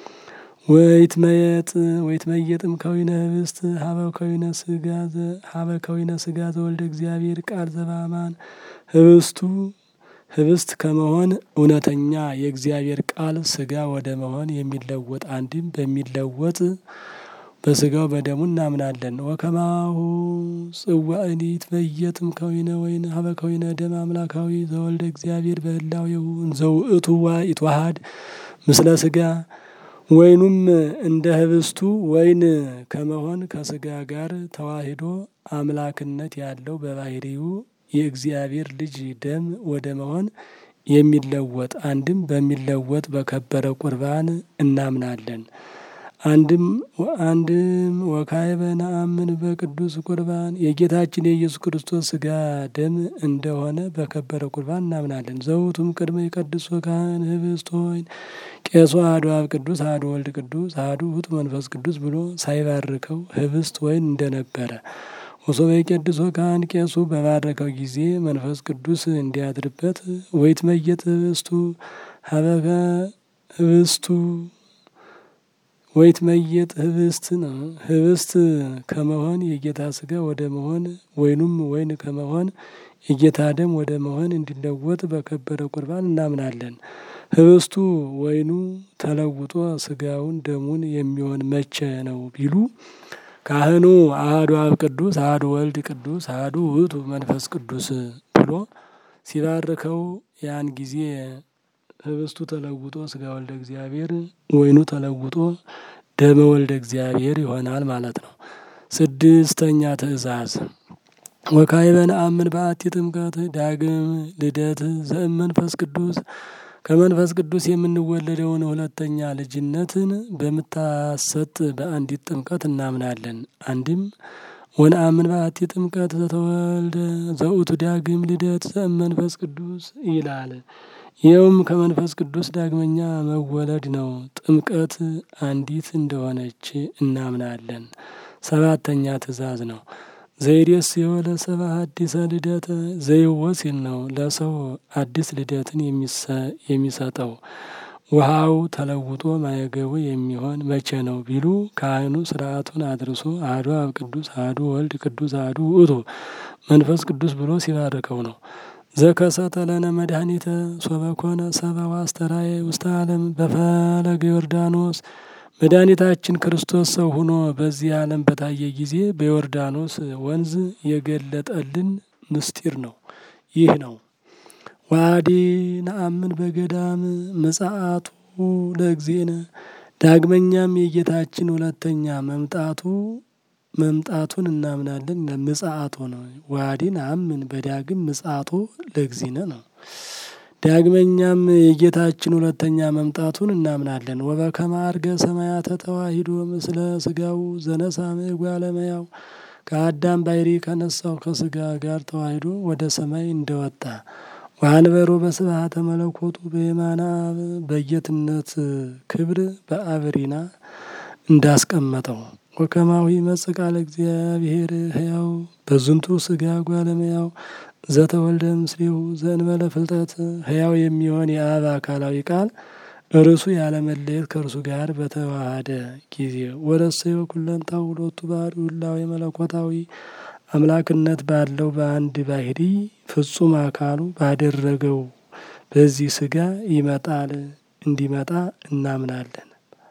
Speaker 1: ወይትመየጥ ወይትመየጥም ከዊነ ህብስት ሀበ ከዊነ ስጋ ሀበ ከዊነ ስጋ ዘወልደ እግዚአብሔር ቃል ዘበአማን ህብስቱ ህብስት ከመሆን እውነተኛ የእግዚአብሔር ቃል ስጋ ወደ መሆን የሚለወጥ አንድም በሚለወጥ በስጋው በደሙ እናምናለን። ወከማሁ ጽዋእኒ ይትመየጥም ከዊነ ወይን ሀበ ከዊነ ደም አምላካዊ ዘወልደ እግዚአብሔር በህላዌሁ ዘውእቱ ይትዋሃድ ምስለ ስጋ ወይኑም እንደ ህብስቱ ወይን ከመሆን ከስጋ ጋር ተዋሂዶ አምላክነት ያለው በባህሪው የእግዚአብሔር ልጅ ደም ወደ መሆን የሚለወጥ አንድም በሚለወጥ በከበረ ቁርባን እናምናለን። አንድም አንድም ወካዕበ ነአምን በቅዱስ ቁርባን የጌታችን የኢየሱስ ክርስቶስ ስጋ ደም እንደሆነ በከበረ ቁርባን እናምናለን። ዘውቱም ቅድመ ይቀድሶ ካህን ህብስተ ወይን ቄሱ አሐዱ አብ ቅዱስ አሐዱ ወልድ ቅዱስ አሐዱ ውእቱ መንፈስ ቅዱስ ብሎ ሳይባርከው ህብስት ወይን እንደነበረ ወሶበ ይቄድሶ ካህን ቄሱ በባረከው ጊዜ መንፈስ ቅዱስ እንዲያድርበት ወይትመየጥ ህብስቱ ሀበከ ህብስቱ ወይትመየጥ ህብስት ነው። ህብስት ከመሆን የጌታ ስጋ ወደ መሆን ወይኑም ወይን ከመሆን የጌታ ደም ወደ መሆን እንዲለወጥ በከበረ ቁርባን እናምናለን። ህብስቱ ወይኑ ተለውጦ ስጋውን ደሙን የሚሆን መቼ ነው ቢሉ ካህኑ አሐዱ አብ ቅዱስ አሐዱ ወልድ ቅዱስ አሐዱ ውእቱ መንፈስ ቅዱስ ብሎ ሲባርከው ያን ጊዜ ህብስቱ ተለውጦ ስጋ ወልደ እግዚአብሔር ወይኑ ተለውጦ ደመ ወልደ እግዚአብሔር ይሆናል ማለት ነው። ስድስተኛ ትእዛዝ ወካዕበ ነአምን በአቲ ጥምቀት ዳግም ልደት ዘእም መንፈስ ቅዱስ ከመንፈስ ቅዱስ የምንወለደውን ሁለተኛ ልጅነትን በምታሰጥ በአንዲት ጥምቀት እናምናለን። አንድም ወነአምን በአቲ ጥምቀት ዘተወልደ ዘውቱ ዳግም ልደት ዘእም መንፈስ ቅዱስ ይላል። ይኸውም ከመንፈስ ቅዱስ ዳግመኛ መወለድ ነው። ጥምቀት አንዲት እንደሆነች እናምናለን። ሰባተኛ ትእዛዝ ነው። ዘይዴስ የወለ ሰባ አዲሰ ልደተ ዘይወ ሲል ነው። ለሰው አዲስ ልደትን የሚሰጠው ውሃው ተለውጦ ማየገቡ የሚሆን መቼ ነው ቢሉ ካህኑ ስርዓቱን አድርሶ አሐዱ አብ ቅዱስ አሐዱ ወልድ ቅዱስ አሐዱ ውእቱ መንፈስ ቅዱስ ብሎ ሲባርከው ነው። ዘከሰተ ለነ መድኃኒተ ሶበኮነ ሰባ ዋስተራየ ውስተ ዓለም በፈለገ ዮርዳኖስ መድኃኒታችን ክርስቶስ ሰው ሆኖ በዚህ ዓለም በታየ ጊዜ በዮርዳኖስ ወንዝ የገለጠልን ምስጢር ነው። ይህ ነው። ዋዲ ነአምን በገዳም ምጽአቱ ለእግዚእነ ዳግመኛም የጌታችን ሁለተኛ መምጣቱ መምጣቱን እናምናለን። ምጽአቱ ነው። ዋዲ ነአምን በዳግም ምጽአቱ ለእግዚእነ ነው። ዳግመኛም የጌታችን ሁለተኛ መምጣቱን እናምናለን። ወበከመ ዐርገ ሰማያተ ተዋሂዶ ምስለ ስጋው ዘነሳም ጓለመያው ከአዳም ባሕሪ ከነሳው ከስጋ ጋር ተዋሂዶ ወደ ሰማይ እንደወጣ ወአንበሮ በስብሐተ መለኮቱ በየማነ አብ በጌትነት ክብር በአብሪና እንዳስቀመጠው ወከማዊ ይመጽእ ቃለ እግዚአብሔር ሕያው በዝንቱ ስጋ ጓለመያው ዘተወልደ ምስሌሁ ዘእንበለ ፍልጠት ሕያው የሚሆን የአብ አካላዊ ቃል እርሱ ያለመለየት ከእርሱ ጋር በተዋሃደ ጊዜ ወረሰዮ ኩለንታው ሁለቱ ባህሪ ሁላዊ መለኮታዊ አምላክነት ባለው በአንድ ባህሪ ፍጹም አካሉ ባደረገው በዚህ ስጋ ይመጣል እንዲመጣ እናምናለን።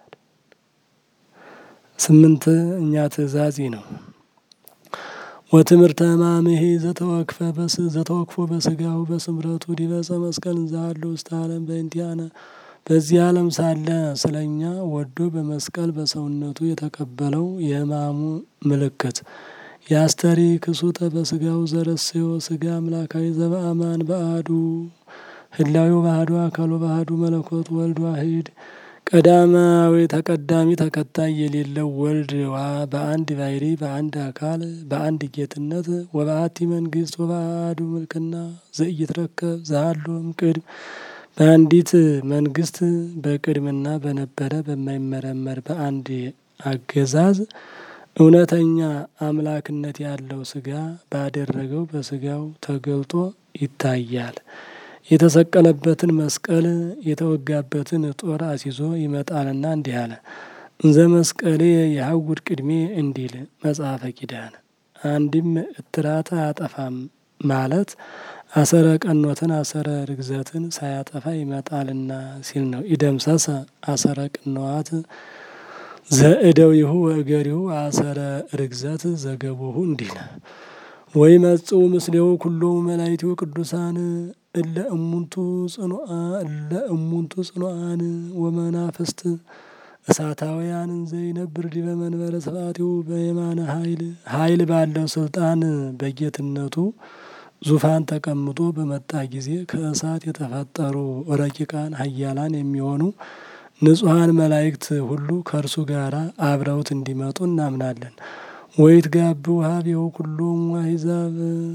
Speaker 1: ስምንተኛ ትእዛዝ ነው። ወትምህርተ ሕማምሄ ዘተወክፈ በስ ዘተወክፎ በስጋው በስምረቱ ዲበፀ መስቀል እንዛሃሎ ውስተ ዓለም በእንቲአነ በዚህ ዓለም ሳለ ስለኛ ወዶ በመስቀል በሰውነቱ የተቀበለው የሕማሙ ምልክት የአስተሪ ክሱተ በስጋው ዘረስዮ ስጋ አምላካዊ ዘበአማን በአሐዱ ህላዌው ባህዱ አካሉ ባህዱ መለኮት ወልድ ዋሂድ ቀዳማዊ ተቀዳሚ ተከታይ የሌለው ወልድ በአንድ ባሕሪ በአንድ አካል በአንድ ጌትነት ወበአቲ መንግስት ወበአሐዱ ምልክና ዘኢይትረከብ ዘሃሎም ቅድም በአንዲት መንግስት በቅድምና በነበረ በማይመረመር በአንድ አገዛዝ እውነተኛ አምላክነት ያለው ስጋ ባደረገው በስጋው ተገልጦ ይታያል። የተሰቀለበትን መስቀል የተወጋበትን ጦር አስይዞ ይመጣልና እንዲህ አለ። እንዘ መስቀሌ የሐውድ ቅድሜ እንዲል መጽሐፈ ኪዳን። አንድም እትራት አያጠፋም ማለት አሰረ ቀኖትን አሰረ ርግዘትን ሳያጠፋ ይመጣልና ሲል ነው። ኢደምሰሰ አሰረ ቅንዋት ዘእደዊሁ ወእገሪሁ አሰረ ርግዘት ዘገቦሁ እንዲል ወይ መጽኡ ምስሌው ኩሎሙ መላእክቲሁ ቅዱሳን እለ እሙንቱ ጽኑዓን እለ እሙንቱ ጽኑዓን ወመናፍስት እሳታውያን ዘይነብር ዲበ መንበረ ስብሐቲሁ በየማነ ኃይል ኃይል ባለው ስልጣን በጌትነቱ ዙፋን ተቀምጦ በመጣ ጊዜ ከእሳት የተፈጠሩ ረቂቃን ኃያላን የሚሆኑ ንጹሐን መላእክት ሁሉ ከእርሱ ጋር አብረውት እንዲመጡ እናምናለን። ወይት ጋብ ውሃቤው ኩሎም አሕዛብ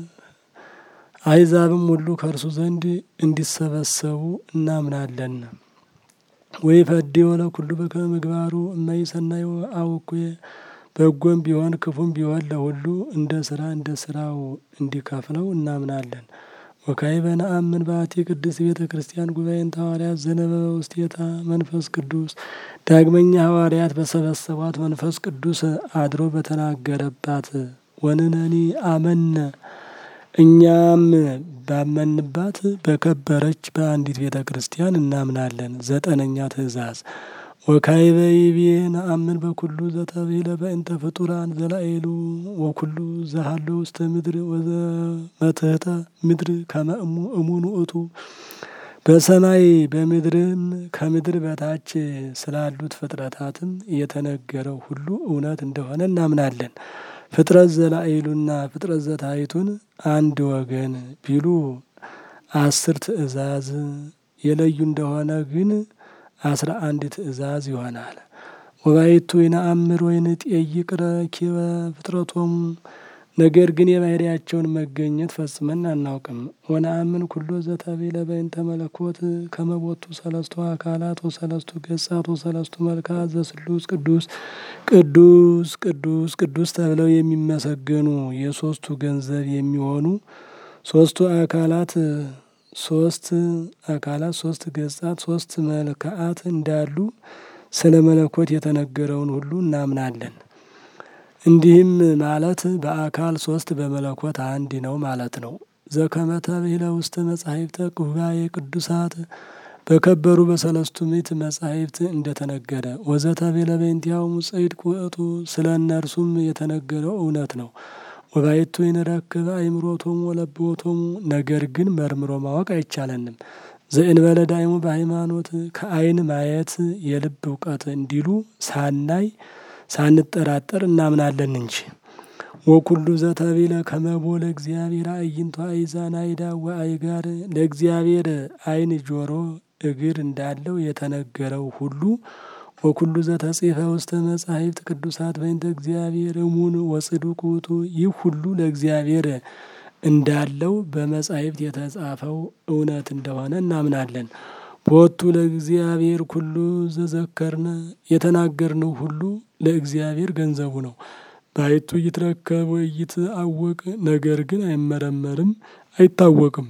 Speaker 1: አሕዛብም ሁሉ ከእርሱ ዘንድ እንዲሰበሰቡ እናምናለን። ወይ ፈዴ ወለ ኩሉ በከመ ምግባሩ እማይ ሰናይ አውኩየ በጎም ቢሆን ክፉም ቢሆን ለሁሉ እንደ ስራ እንደ ስራው እንዲከፍለው እናምናለን። ወካዕበ ነአምን በአቲ ቅድስት ቤተ ክርስቲያን ጉባኤን ሐዋርያት ዘነበበ ውስቴታ መንፈስ ቅዱስ ዳግመኛ ሐዋርያት በሰበሰቧት መንፈስ ቅዱስ አድሮ በተናገረባት ወንነኒ አመነ እኛም ባመንባት በከበረች በአንዲት ቤተ ክርስቲያን እናምናለን። ዘጠነኛ ትእዛዝ ወካዕበ ይቤ ነአምን በኩሉ ዘተብሂለ በእንተ ፍጡራን ዘላዕሉ ወኩሉ ዘሃሎ ውስተ ምድር ወዘመትሕተ ምድር ከመ እሙን ውእቱ በሰማይ በምድርም ከምድር በታች ስላሉት ፍጥረታትም የተነገረው ሁሉ እውነት እንደሆነ እናምናለን። ፍጥረት ዘላዕሉና ፍጥረት ዘታሕቱን አንድ ወገን ቢሉ አስር ትእዛዝ የለዩ እንደሆነ ግን አስራ አንድ ትእዛዝ ይሆናል። ወባይቱ ይነአምር ወይንጠይቅ ረኪበ ፍጥረቶሙ ነገር ግን የባህሪያቸውን መገኘት ፈጽመን አናውቅም። ወነአምን ኩሎ ዘተብሂለ በእንተ መለኮት ከመ ቦቱ ሰለስቱ አካላት ወሰለስቱ ገጻት ወሰለስቱ መልክዓት ዘስሉስ ቅዱስ ቅዱስ ቅዱስ ቅዱስ ተብለው የሚመሰገኑ የሶስቱ ገንዘብ የሚሆኑ ሶስቱ አካላት ሶስት አካላት ሶስት ገጻት ሶስት መልክዓት እንዳሉ ስለ መለኮት የተነገረውን ሁሉ እናምናለን። እንዲህም ማለት በአካል ሶስት በመለኮት አንድ ነው ማለት ነው። ዘከመ ተብሂለ ውስተ መጻሕፍተ ጉባኤ ቅዱሳት በከበሩ በሰለስቱ ምዕት መጻሕፍት እንደተነገረ ወዘተብሂለ በእንቲአሆሙ ጽድቅ ውእቱ ስለ እነርሱም የተነገረው እውነት ነው። ወባይቱ ይንረክብ አእምሮቶሙ ወለብዎቶሙ ነገር ግን መርምሮ ማወቅ አይቻለንም። ዘእንበለ ዳይሙ በሃይማኖት ከዓይን ማየት የልብ እውቀት እንዲሉ ሳናይ ሳንጠራጠር እናምናለን እንጂ። ወኩሉ ዘተብሂለ ከመቦ ለእግዚአብሔር አዕይንቶ አእዛነ አእዳው ወአእጋር ለእግዚአብሔር ዓይን ጆሮ እግር እንዳለው የተነገረው ሁሉ ወኩሉ ዘተጽሕፈ ውስተ መጻሕፍት ቅዱሳት በእንተ እግዚአብሔር እሙን ወጽዱቅ ውእቱ ይህ ሁሉ ለእግዚአብሔር እንዳለው በመጻሕፍት የተጻፈው እውነት እንደሆነ እናምናለን። ቦቱ ለእግዚአብሔር ኩሉ ዘዘከርነ የተናገርነው ሁሉ ለእግዚአብሔር ገንዘቡ ነው። ባይቱ ይትረከብ ወኢይትአወቅ ነገር ግን አይመረመርም አይታወቅም።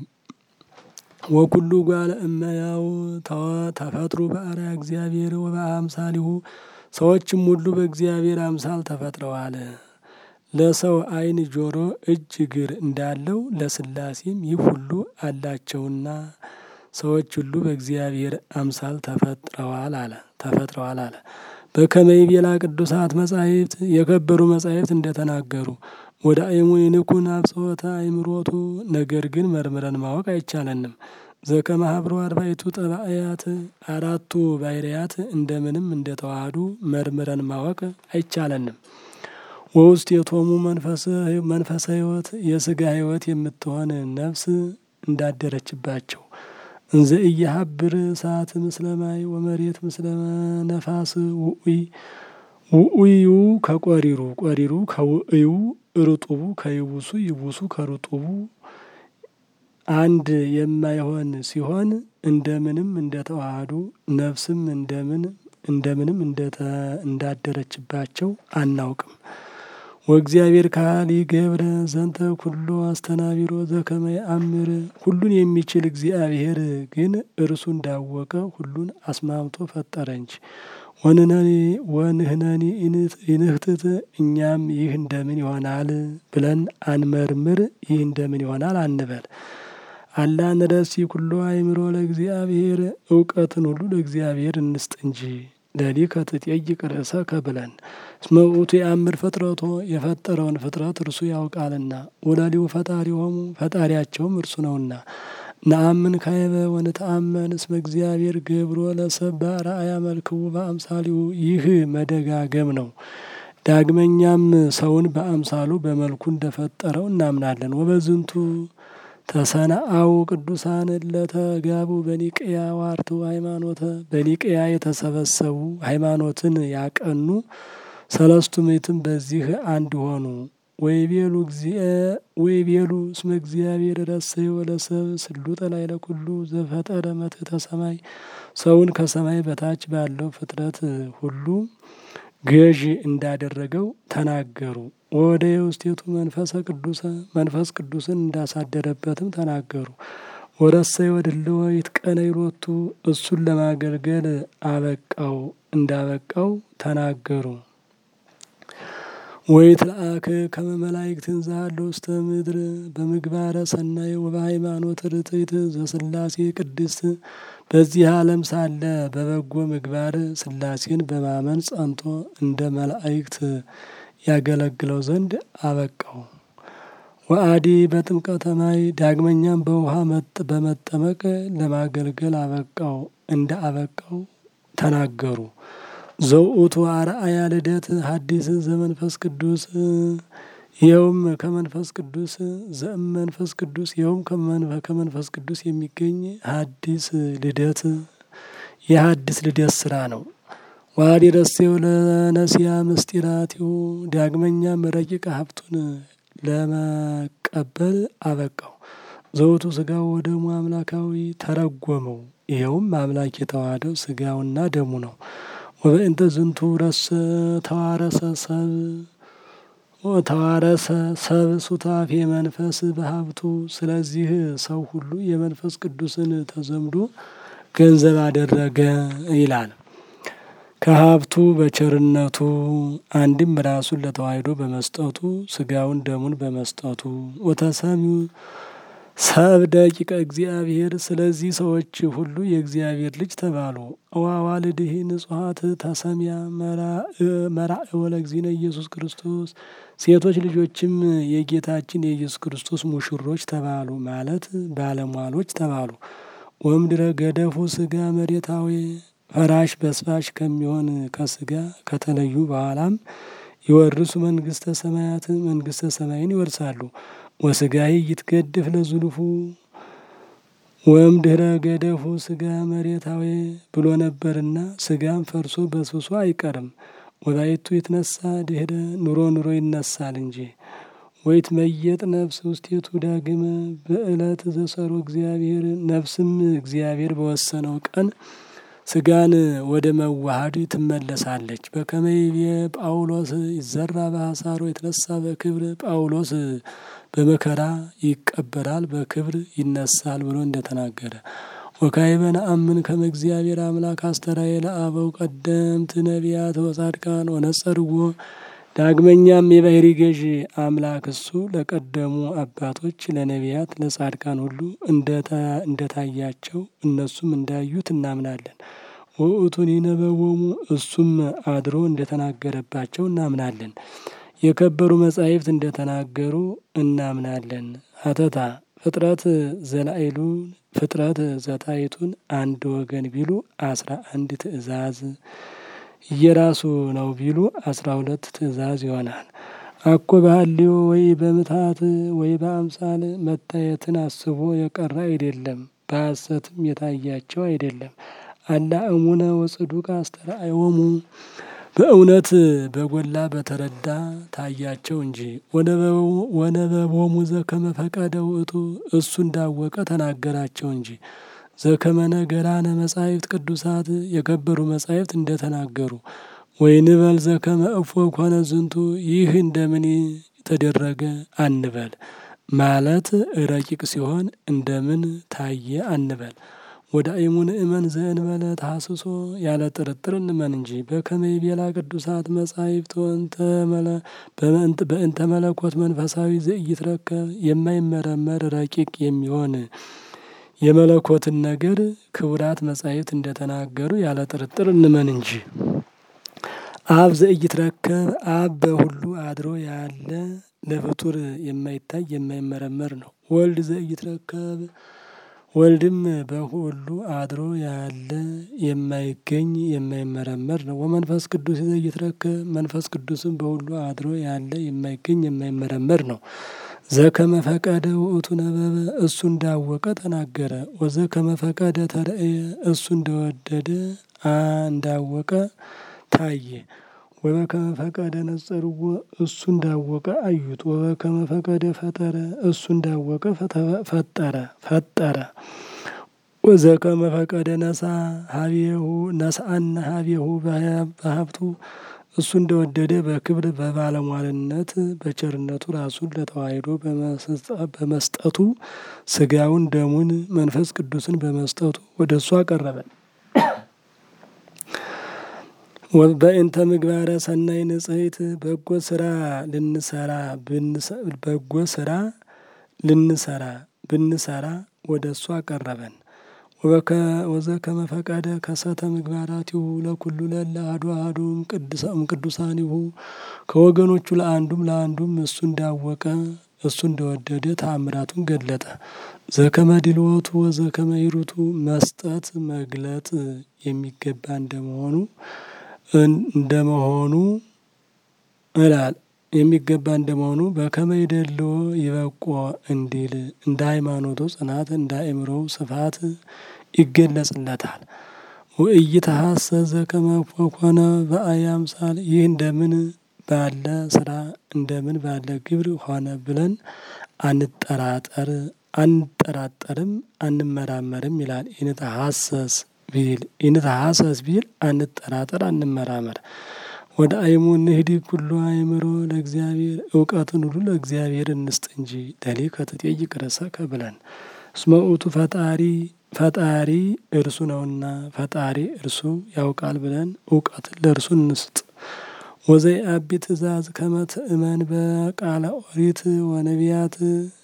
Speaker 1: ወኩሉ ጓለ እመሕያው ተፈጥሩ በአርአያ እግዚአብሔር ወበአምሳሊሁ ሰዎችም ሁሉ በእግዚአብሔር አምሳል ተፈጥረዋል። ለሰው ዓይን፣ ጆሮ፣ እጅ፣ እግር እንዳለው ለሥላሴም ይህ ሁሉ አላቸውና ሰዎች ሁሉ በእግዚአብሔር አምሳል ተፈጥረዋል አለ ተፈጥረዋል አለ። በከመ ይቤላ ቅዱሳት መጻሕፍት የከበሩ መጻሕፍት እንደተናገሩ ወደ አይሙ ይንኩን አብጽሖተ አእምሮቱ ነገር ግን መርምረን ማወቅ አይቻለንም። ዘከመ ሀብሮ አርባዕቱ ጠባእያት አራቱ ባህርያት እንደምንም እንደተዋሃዱ መርምረን ማወቅ አይቻለንም። ወውስቴቶሙ መንፈሰ ሕይወት የስጋ ሕይወት የምትሆን ነፍስ እንዳደረችባቸው እንዘ ኢየሀብር እሳት ምስለ ማይ ወመሬት ምስለ ነፋስ ውኡይ ውኡዩ ከቆሪሩ ቆሪሩ ከውእዩ ርጡቡ ከይቡሱ ይቡሱ ከርጡቡ አንድ የማይሆን ሲሆን እንደምንም እንደተዋሃዱ ነፍስም እንደምን እንደምንም እንዳደረችባቸው አናውቅም። ወእግዚአብሔር ካሊ ገብረ ዘንተ ኩሎ አስተናቢሮ ዘከመ ይአምር ሁሉን የሚችል እግዚአብሔር ግን እርሱ እንዳወቀ ሁሉን አስማምቶ ፈጠረ እንጂ። ወንህነኒ ይንህትት እኛም ይህ እንደምን ይሆናል ብለን አንመርምር፣ ይህ እንደምን ይሆናል አንበል። አላ ንረሲ ኩሎ አእምሮ ለእግዚአብሔር እውቀትን ሁሉ ለእግዚአብሔር እንስጥ እንጂ ለሊከ ትጠይቅ ርእሰከ ብለን እስመ ውእቱ የአምር ፍጥረቶ የፈጠረውን ፍጥረት እርሱ ያውቃልና ወላሊው ፈጣሪሆሙ ፈጣሪያቸውም እርሱ ነውና። ነአምን ካይበ ወንተአመን እስመ እግዚአብሔር ገብሮ ለሰብ በአርአያ መልክው በአምሳሊሁ ይህ መደጋገም ነው። ዳግመኛም ሰውን በአምሳሉ በመልኩ እንደፈጠረው እናምናለን። ወበዝንቱ ተሰናአው ቅዱሳን ለተጋቡ በኒቅያ ዋርቱ ሃይማኖተ በኒቅያ የተሰበሰቡ ሃይማኖትን ያቀኑ ሰለስቱ ምዕትም በዚህ አንድ ሆኑ። ወይቤሉ ወይቤሉ እስመ እግዚአብሔር ረሰዮ ለሰብ ስሉጠ ላዕለ ኩሉ ዘፈጠረ መትሕተ ሰማይ ሰውን ከሰማይ በታች ባለው ፍጥረት ሁሉ ገዢ እንዳደረገው ተናገሩ። ወደ የውስቴቱ መንፈሰ ቅዱሰ መንፈስ ቅዱስን እንዳሳደረበትም ተናገሩ። ወረሰዮ ድልዎ ይትቀነይ ሎቱ እሱን ለማገልገል አበቃው እንዳበቃው ተናገሩ። ወይትለአክ ከመ መላእክት እንዛሎ ውስተ ምድር በምግባረ ሰናይ ወበሃይማኖት ርትዕት ዘስላሴ ቅድስት በዚህ ዓለም ሳለ በበጎ ምግባር ስላሴን በማመን ጸንቶ እንደ መላእክት ያገለግለው ዘንድ አበቃው። ወአዲ በጥምቀተ ማይ ዳግመኛም በውሃ በመጠመቅ ለማገልገል አበቃው እንደ አበቃው ተናገሩ። ዘውእቱ አርአያ ልደት ሐዲስ ዘመንፈስ ቅዱስ ይኸውም ከመንፈስ ቅዱስ ዘእም መንፈስ ቅዱስ ይኸውም ከመንፈስ ቅዱስ የሚገኝ ሐዲስ ልደት የሐዲስ ልደት ስራ ነው። ዋዲ ረሴው ለነሲያ ምስጢራቲው ዳግመኛም ረቂቅ ሀብቱን ለመቀበል አበቃው። ዘውቱ ስጋው ወደሙ አምላካዊ ተረጎመው። ይኸውም አምላክ የተዋሃደው ስጋውና ደሙ ነው። ወበእንተ ዝንቱ ረሰ ተዋረሰ ሰብ ተዋረሰ ሰብ ሱታፌ መንፈስ በሀብቱ። ስለዚህ ሰው ሁሉ የመንፈስ ቅዱስን ተዘምዶ ገንዘብ አደረገ ይላል። ከሀብቱ በቸርነቱ አንድም ራሱን ለተዋሕዶ በመስጠቱ ስጋውን ደሙን በመስጠቱ ወተሰሚው ሰብ ደቂቀ እግዚአብሔር ስለዚህ ሰዎች ሁሉ የእግዚአብሔር ልጅ ተባሉ። እዋዋልድህ ንጹሐት ተሰሚያ መራእ ወለእግዚእነ ኢየሱስ ክርስቶስ ሴቶች ልጆችም የጌታችን የኢየሱስ ክርስቶስ ሙሽሮች ተባሉ ማለት ባለሟሎች ተባሉ። ወምድረ ገደፉ ስጋ መሬታዊ ፈራሽ በስባሽ ከሚሆን ከስጋ ከተለዩ በኋላም ይወርሱ መንግስተ ሰማያት መንግስተ ሰማይን ይወርሳሉ። ወስጋይ ይትገድፍ ለዙልፉ ወምድረ ገደፉ ስጋ መሬታዊ ብሎ ነበርና ስጋም ፈርሶ በስብሶ አይቀርም። ወባይቱ ይትነሳ ድህረ ኑሮ ኑሮ ይነሳል እንጂ ወይት መየጥ ነፍስ ውስቴቱ ዳግመ በዕለት ዘሰሩ እግዚአብሔር ነፍስም እግዚአብሔር በወሰነው ቀን ስጋን ወደ መዋሃድ ትመለሳለች። በከመይቤ ጳውሎስ ይዘራ በሐሳሮ የተነሳ በክብር ጳውሎስ በመከራ ይቀበራል በክብር ይነሳል ብሎ እንደተናገረ ወካይበን አምን ከመ እግዚአብሔር አምላክ አስተራየ ለአበው ቀደምት ነቢያት ወጻድቃን ወነጸርዎ ዳግመኛም የባህሪ ገዥ አምላክ እሱ ለቀደሙ አባቶች ለነቢያት ለጻድቃን ሁሉ እንደታያቸው እነሱም እንዳዩት እናምናለን። ውእቱን ይነበቦሙ እሱም አድሮ እንደተናገረባቸው እናምናለን። የከበሩ መጻሕፍት እንደተናገሩ እናምናለን። ሀተታ ፍጥረት ዘላይሉን ፍጥረት ዘታይቱን አንድ ወገን ቢሉ አስራ አንድ ትእዛዝ እየራሱ ነው ቢሉ አስራ ሁለት ትእዛዝ ይሆናል። አኮ ባህልዮ ወይ በምትሃት ወይ በአምሳል መታየትን አስቦ የቀረ አይደለም፣ በሐሰትም የታያቸው አይደለም። አላ እሙነ ወጽዱቅ አስተርአዮሙ በእውነት በጎላ በተረዳ ታያቸው እንጂ። ወነበቦሙ ዘከመ ፈቀደ ውእቱ እሱ እንዳወቀ ተናገራቸው እንጂ። ዘከመ ነገራነ መጻሕፍት ቅዱሳት የከበሩ መጻሕፍት እንደተናገሩ ወይንበል ዘከመ እፎ ኮነ ዝንቱ ይህ እንደምን ተደረገ አንበል። ማለት ረቂቅ ሲሆን እንደምን ታየ አንበል። ወደ አይሙን እመን ዘእንበለ ታስሶ ያለ ጥርጥር እንመን እንጂ። በከመ ይቤላ ቅዱሳት መጻሕፍት በእንተ መለኮት መንፈሳዊ ዘኢይትረከብ የማይመረመር ረቂቅ የሚሆን የመለኮትን ነገር ክቡራት መጻሕፍት እንደተናገሩ ያለ ጥርጥር እንመን እንጂ። አብ ዘኢይትረከብ አብ በሁሉ አድሮ ያለ ለፍጡር የማይታይ የማይመረመር ነው። ወልድ ዘኢይትረከብ ወልድም በሁሉ አድሮ ያለ የማይገኝ የማይመረመር ነው። ወመንፈስ ቅዱስ ዘኢይትረከብ መንፈስ ቅዱስም በሁሉ አድሮ ያለ የማይገኝ የማይመረመር ነው። ዘከመ ፈቀደ ውእቱ ነበበ እሱ እንዳወቀ ተናገረ። ወዘከመ ፈቀደ ተርእየ እሱ እንደወደደ እንዳወቀ ታየ። ወበከመ ፈቀደ ነጸርዎ እሱ እንዳወቀ አዩት። ወበከመ ፈቀደ ፈጠረ እሱ እንዳወቀ ፈጠረ ፈጠረ። ወዘከመ ፈቀደ ነሳ ሀቤሁ ነስአነ ሀቤሁ በሀብቱ እሱ እንደወደደ በክብር በባለሟልነት በቸርነቱ ራሱን ለተዋሕዶ በመስጠቱ ስጋውን ደሙን መንፈስ ቅዱስን በመስጠቱ ወደ እሱ አቀረበን። በእንተ ምግባረ ሰናይ ንጽሕት በጎ ስራ ልንሰራ በጎ ስራ ልንሰራ ብንሰራ ወደ እሱ አቀረበን። ወዘ ከመፈቀደ ከሰተ ምግባራቲሁ ለኩሉ ለለ አሐዱ አሐዱ እምቅዱሳኒሁ ከወገኖቹ ለአንዱም ለአንዱም እሱ እንዳወቀ እሱ እንደወደደ ተአምራቱን ገለጠ። ዘከመ ድልወቱ ወዘከመ ሂሩቱ መስጠት መግለጥ የሚገባ እንደመሆኑ እንደመሆኑ እላል የሚገባ እንደመሆኑ በከመ ይደልዎ ይበቆ እንዲል እንደ ሃይማኖቱ ጽናት እንደ አእምሮው ስፋት ይገለጽለታል። ወኢይትሐሰስ ዘከመ ኮነ በአየ አምሳል ይህ እንደምን ባለ ስራ እንደምን ባለ ግብር ሆነ ብለን አንጠራጠር አንጠራጠርም አንመራመርም ይላል። ኢንትሐሰስ ቢል ኢንትሐሰስ ቢል አንጠራጠር አንመራመር። ወደ አይሙ እንሂድ ኩሉ አእምሮ ለእግዚአብሔር እውቀትን ሁሉ ለእግዚአብሔር እንስጥ እንጂ ለሊከ ትጠይቅ ርእሰከ ብለን እስመ ውእቱ ፈጣሪ ፈጣሪ እርሱ ነውና ፈጣሪ እርሱ ያውቃል ብለን እውቀትን ለእርሱ እንስጥ። ወዘይ አቢ ትእዛዝ ከመ ትእመን በቃለ ኦሪት ወነቢያት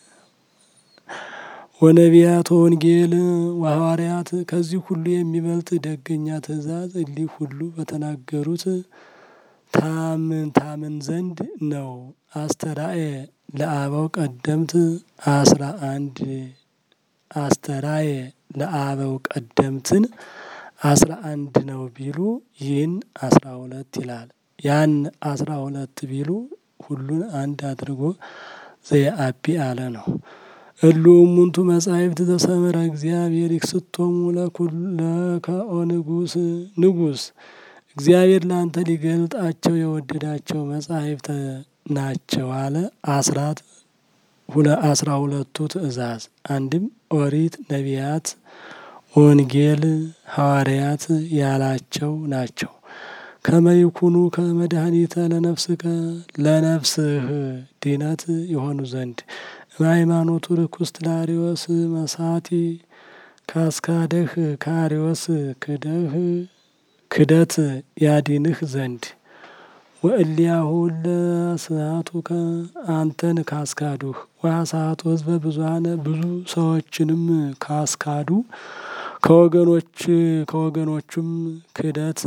Speaker 1: ወነቢያት ወንጌል ወሐዋርያት ከዚህ ሁሉ የሚበልጥ ደገኛ ትእዛዝ እሊህ ሁሉ በተናገሩት ታምን ታምን ዘንድ ነው። አስተራኤ ለአበው ቀደምት አስራ አንድ አስተራኤ ለአበው ቀደምትን አስራ አንድ ነው ቢሉ ይህን አስራ ሁለት ይላል። ያን አስራ ሁለት ቢሉ ሁሉን አንድ አድርጎ ዘየአቢ አለ ነው። እሉ እሙንቱ መጻሕፍት ዘሰመረ እግዚአብሔር ይክስቶሙ ለከኦ ንጉስ ንጉስ እግዚአብሔር ለአንተ ሊገልጣቸው የወደዳቸው መጻሕፍት ናቸው አለ። አስራት አስራ ሁለቱ ትእዛዝ አንድም ኦሪት፣ ነቢያት፣ ወንጌል፣ ሐዋርያት ያላቸው ናቸው። ከመይኩኑ ከመድኃኒተ ለነፍስከ ለነፍስህ ድነት የሆኑ ዘንድ በሃይማኖቱ ርኩስት ለአርዮስ መሳቲ ካስካደህ ከአርዮስ ክደህ ክደት ያዲንህ ዘንድ ወእሊያሁ ለስሃቱከ አንተን ካስካዱህ ወአስሃቱ ሕዝበ ብዙኃነ ብዙ ሰዎችንም ካስካዱ ከወገኖች ከወገኖቹም ክደት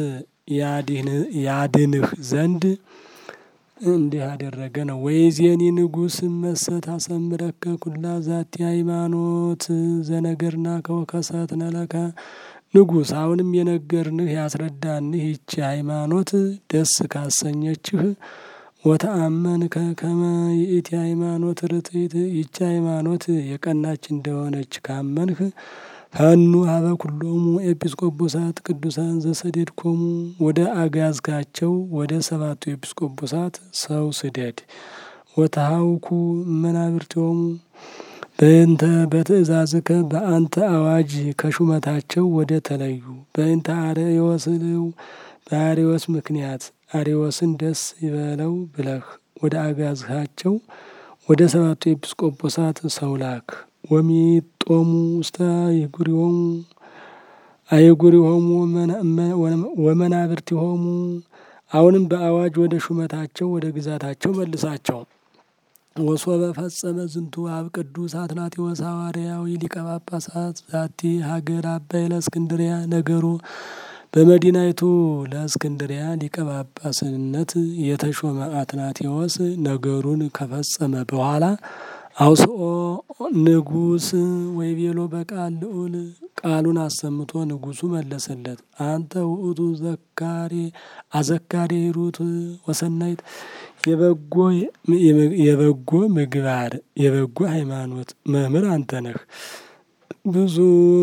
Speaker 1: ያድንህ ዘንድ እንዲህ ያደረገ ነው። ወይዜኒ ንጉስ መሰት አሰምረከ ኩላ ዛቲ ሃይማኖት ዘነገርና ከወከሰት ነለከ ንጉስ አሁንም የነገርንህ ያስረዳንህ ይቺ ሃይማኖት ደስ ካሰኘችህ ወተአመንከ ከመ ይእቲ ሃይማኖት ርትዕት ይቺ ሃይማኖት የቀናች እንደሆነች ካመንህ ፈኑ ሀበ ኩሎሙ ኤጲስቆጶሳት ቅዱሳን ዘሰደድኮሙ ወደ አጋዝካቸው ወደ ሰባቱ ኤጲስቆጶሳት ሰው ስደድ። ወተሃውኩ መናብርቲሆሙ በእንተ በትእዛዝከ በአንተ አዋጅ ከሹመታቸው ወደ ተለዩ በእንተ አርዮስልው በአርዮስ ምክንያት አርዮስን ደስ ይበለው ብለህ ወደ አጋዝካቸው ወደ ሰባቱ ኤጲስቆጶሳት ሰው ላክ። ወሚጦሙ ውስተ አይጉሪሆሙ አይጉሪሆሙ ወመናብርቲሆሙ አሁንም በአዋጅ ወደ ሹመታቸው ወደ ግዛታቸው መልሳቸው። ወሶበ ፈጸመ ዝንቱ አብ ቅዱስ አትናቴዎስ ሐዋርያዊ ሊቀ ጳጳሳት ዛቲ ሀገር አባይ ለእስክንድሪያ ነገሩ በመዲናይቱ ለእስክንድሪያ ሊቀ ጳጳስነት የተሾመ አትናቴዎስ ነገሩን ከፈጸመ በኋላ አውስኦ ንጉስ ወይቤሎ በቃል ልዑል ቃሉን አሰምቶ ንጉሱ መለሰለት። አንተ ውእቱ ዘካሬ አዘካሬ ሂሩት ወሰናይት የበጎ የበጎ ምግባር የበጎ ሃይማኖት መምህር አንተ ነህ። ብዙ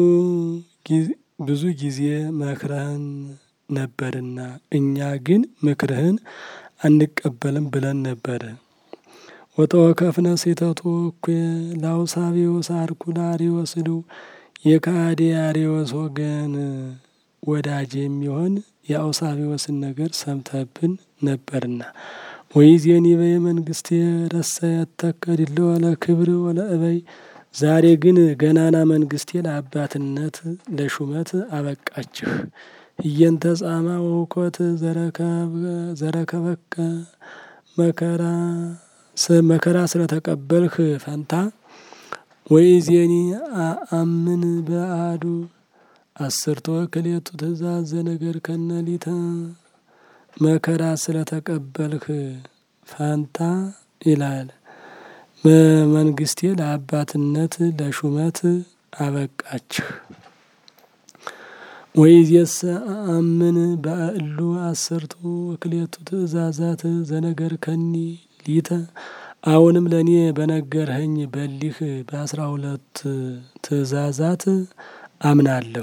Speaker 1: ብዙ ጊዜ መክረህን ነበርና እኛ ግን ምክርህን አንቀበልም ብለን ነበር። ወተወከፍነ ሴተቶ እኩ ላውሳቢዎስ አርኩላሪዎስ ሉ የካዲ አሪዎስ ወገን ወዳጅ የሚሆን የአውሳቢዎስን ነገር ሰምተብን ነበርና ወይዜኒ በየመንግስት ረሰ ያተከድለ ወለ ክብር ወለ እበይ ዛሬ ግን ገናና መንግስቴ ለአባትነት ለሹመት አበቃችሁ። እየንተ ጻማ ወውኮት ዘረከበከ መከራ መከራ ስለተቀበልህ ፈንታ ወኢዜኒ አምን በአዱ አስርቶ ክሌቱ ትእዛዝ ዘነገር ከነሊተ መከራ ስለተቀበልህ ፈንታ ይላል። በመንግስቴ ለአባትነት ለሹመት አበቃችሁ። ወይዜሰ አምን በእሉ አሰርቱ ክሌቱ ትእዛዛት ዘነገር ከኒ ሊተ አሁንም ለእኔ በነገርኸኝ በሊህ በአስራ ሁለት ትእዛዛት አምናለሁ።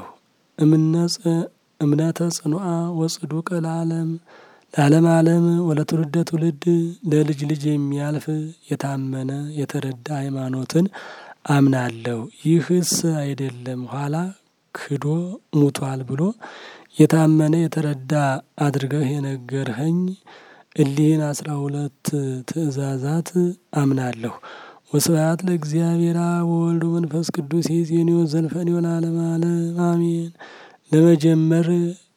Speaker 1: እምነተ ጽኑዓ ወጽዱቅ ለዓለም ለዓለም ዓለም ወለትውልደ ትውልድ ለልጅ ልጅ የሚያልፍ የታመነ የተረዳ ሃይማኖትን አምናለሁ። ይህስ አይደለም ኋላ ክዶ ሙቷል ብሎ የታመነ የተረዳ አድርገህ የነገርኸኝ እሊህን አስራ ሁለት ትእዛዛት አምናለሁ። ወስብሐት ለእግዚአብሔር አብ ወወልድ ወመንፈስ ቅዱስ ይእዜኒ ወዘልፈኒ ወለዓለመ ዓለም አሜን። ለመጀመር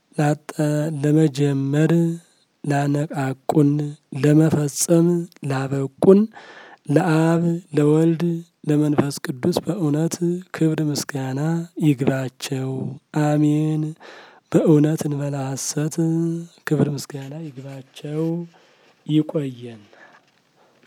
Speaker 1: ለመጀመር ላነቃቁን ለመፈጸም ላበቁን ለአብ ለወልድ ለመንፈስ ቅዱስ በእውነት ክብር ምስጋና ይግባቸው፣ አሜን። በእውነት እንበላ ሐሰት ክብር ምስጋና ይግባቸው። ይቆየን።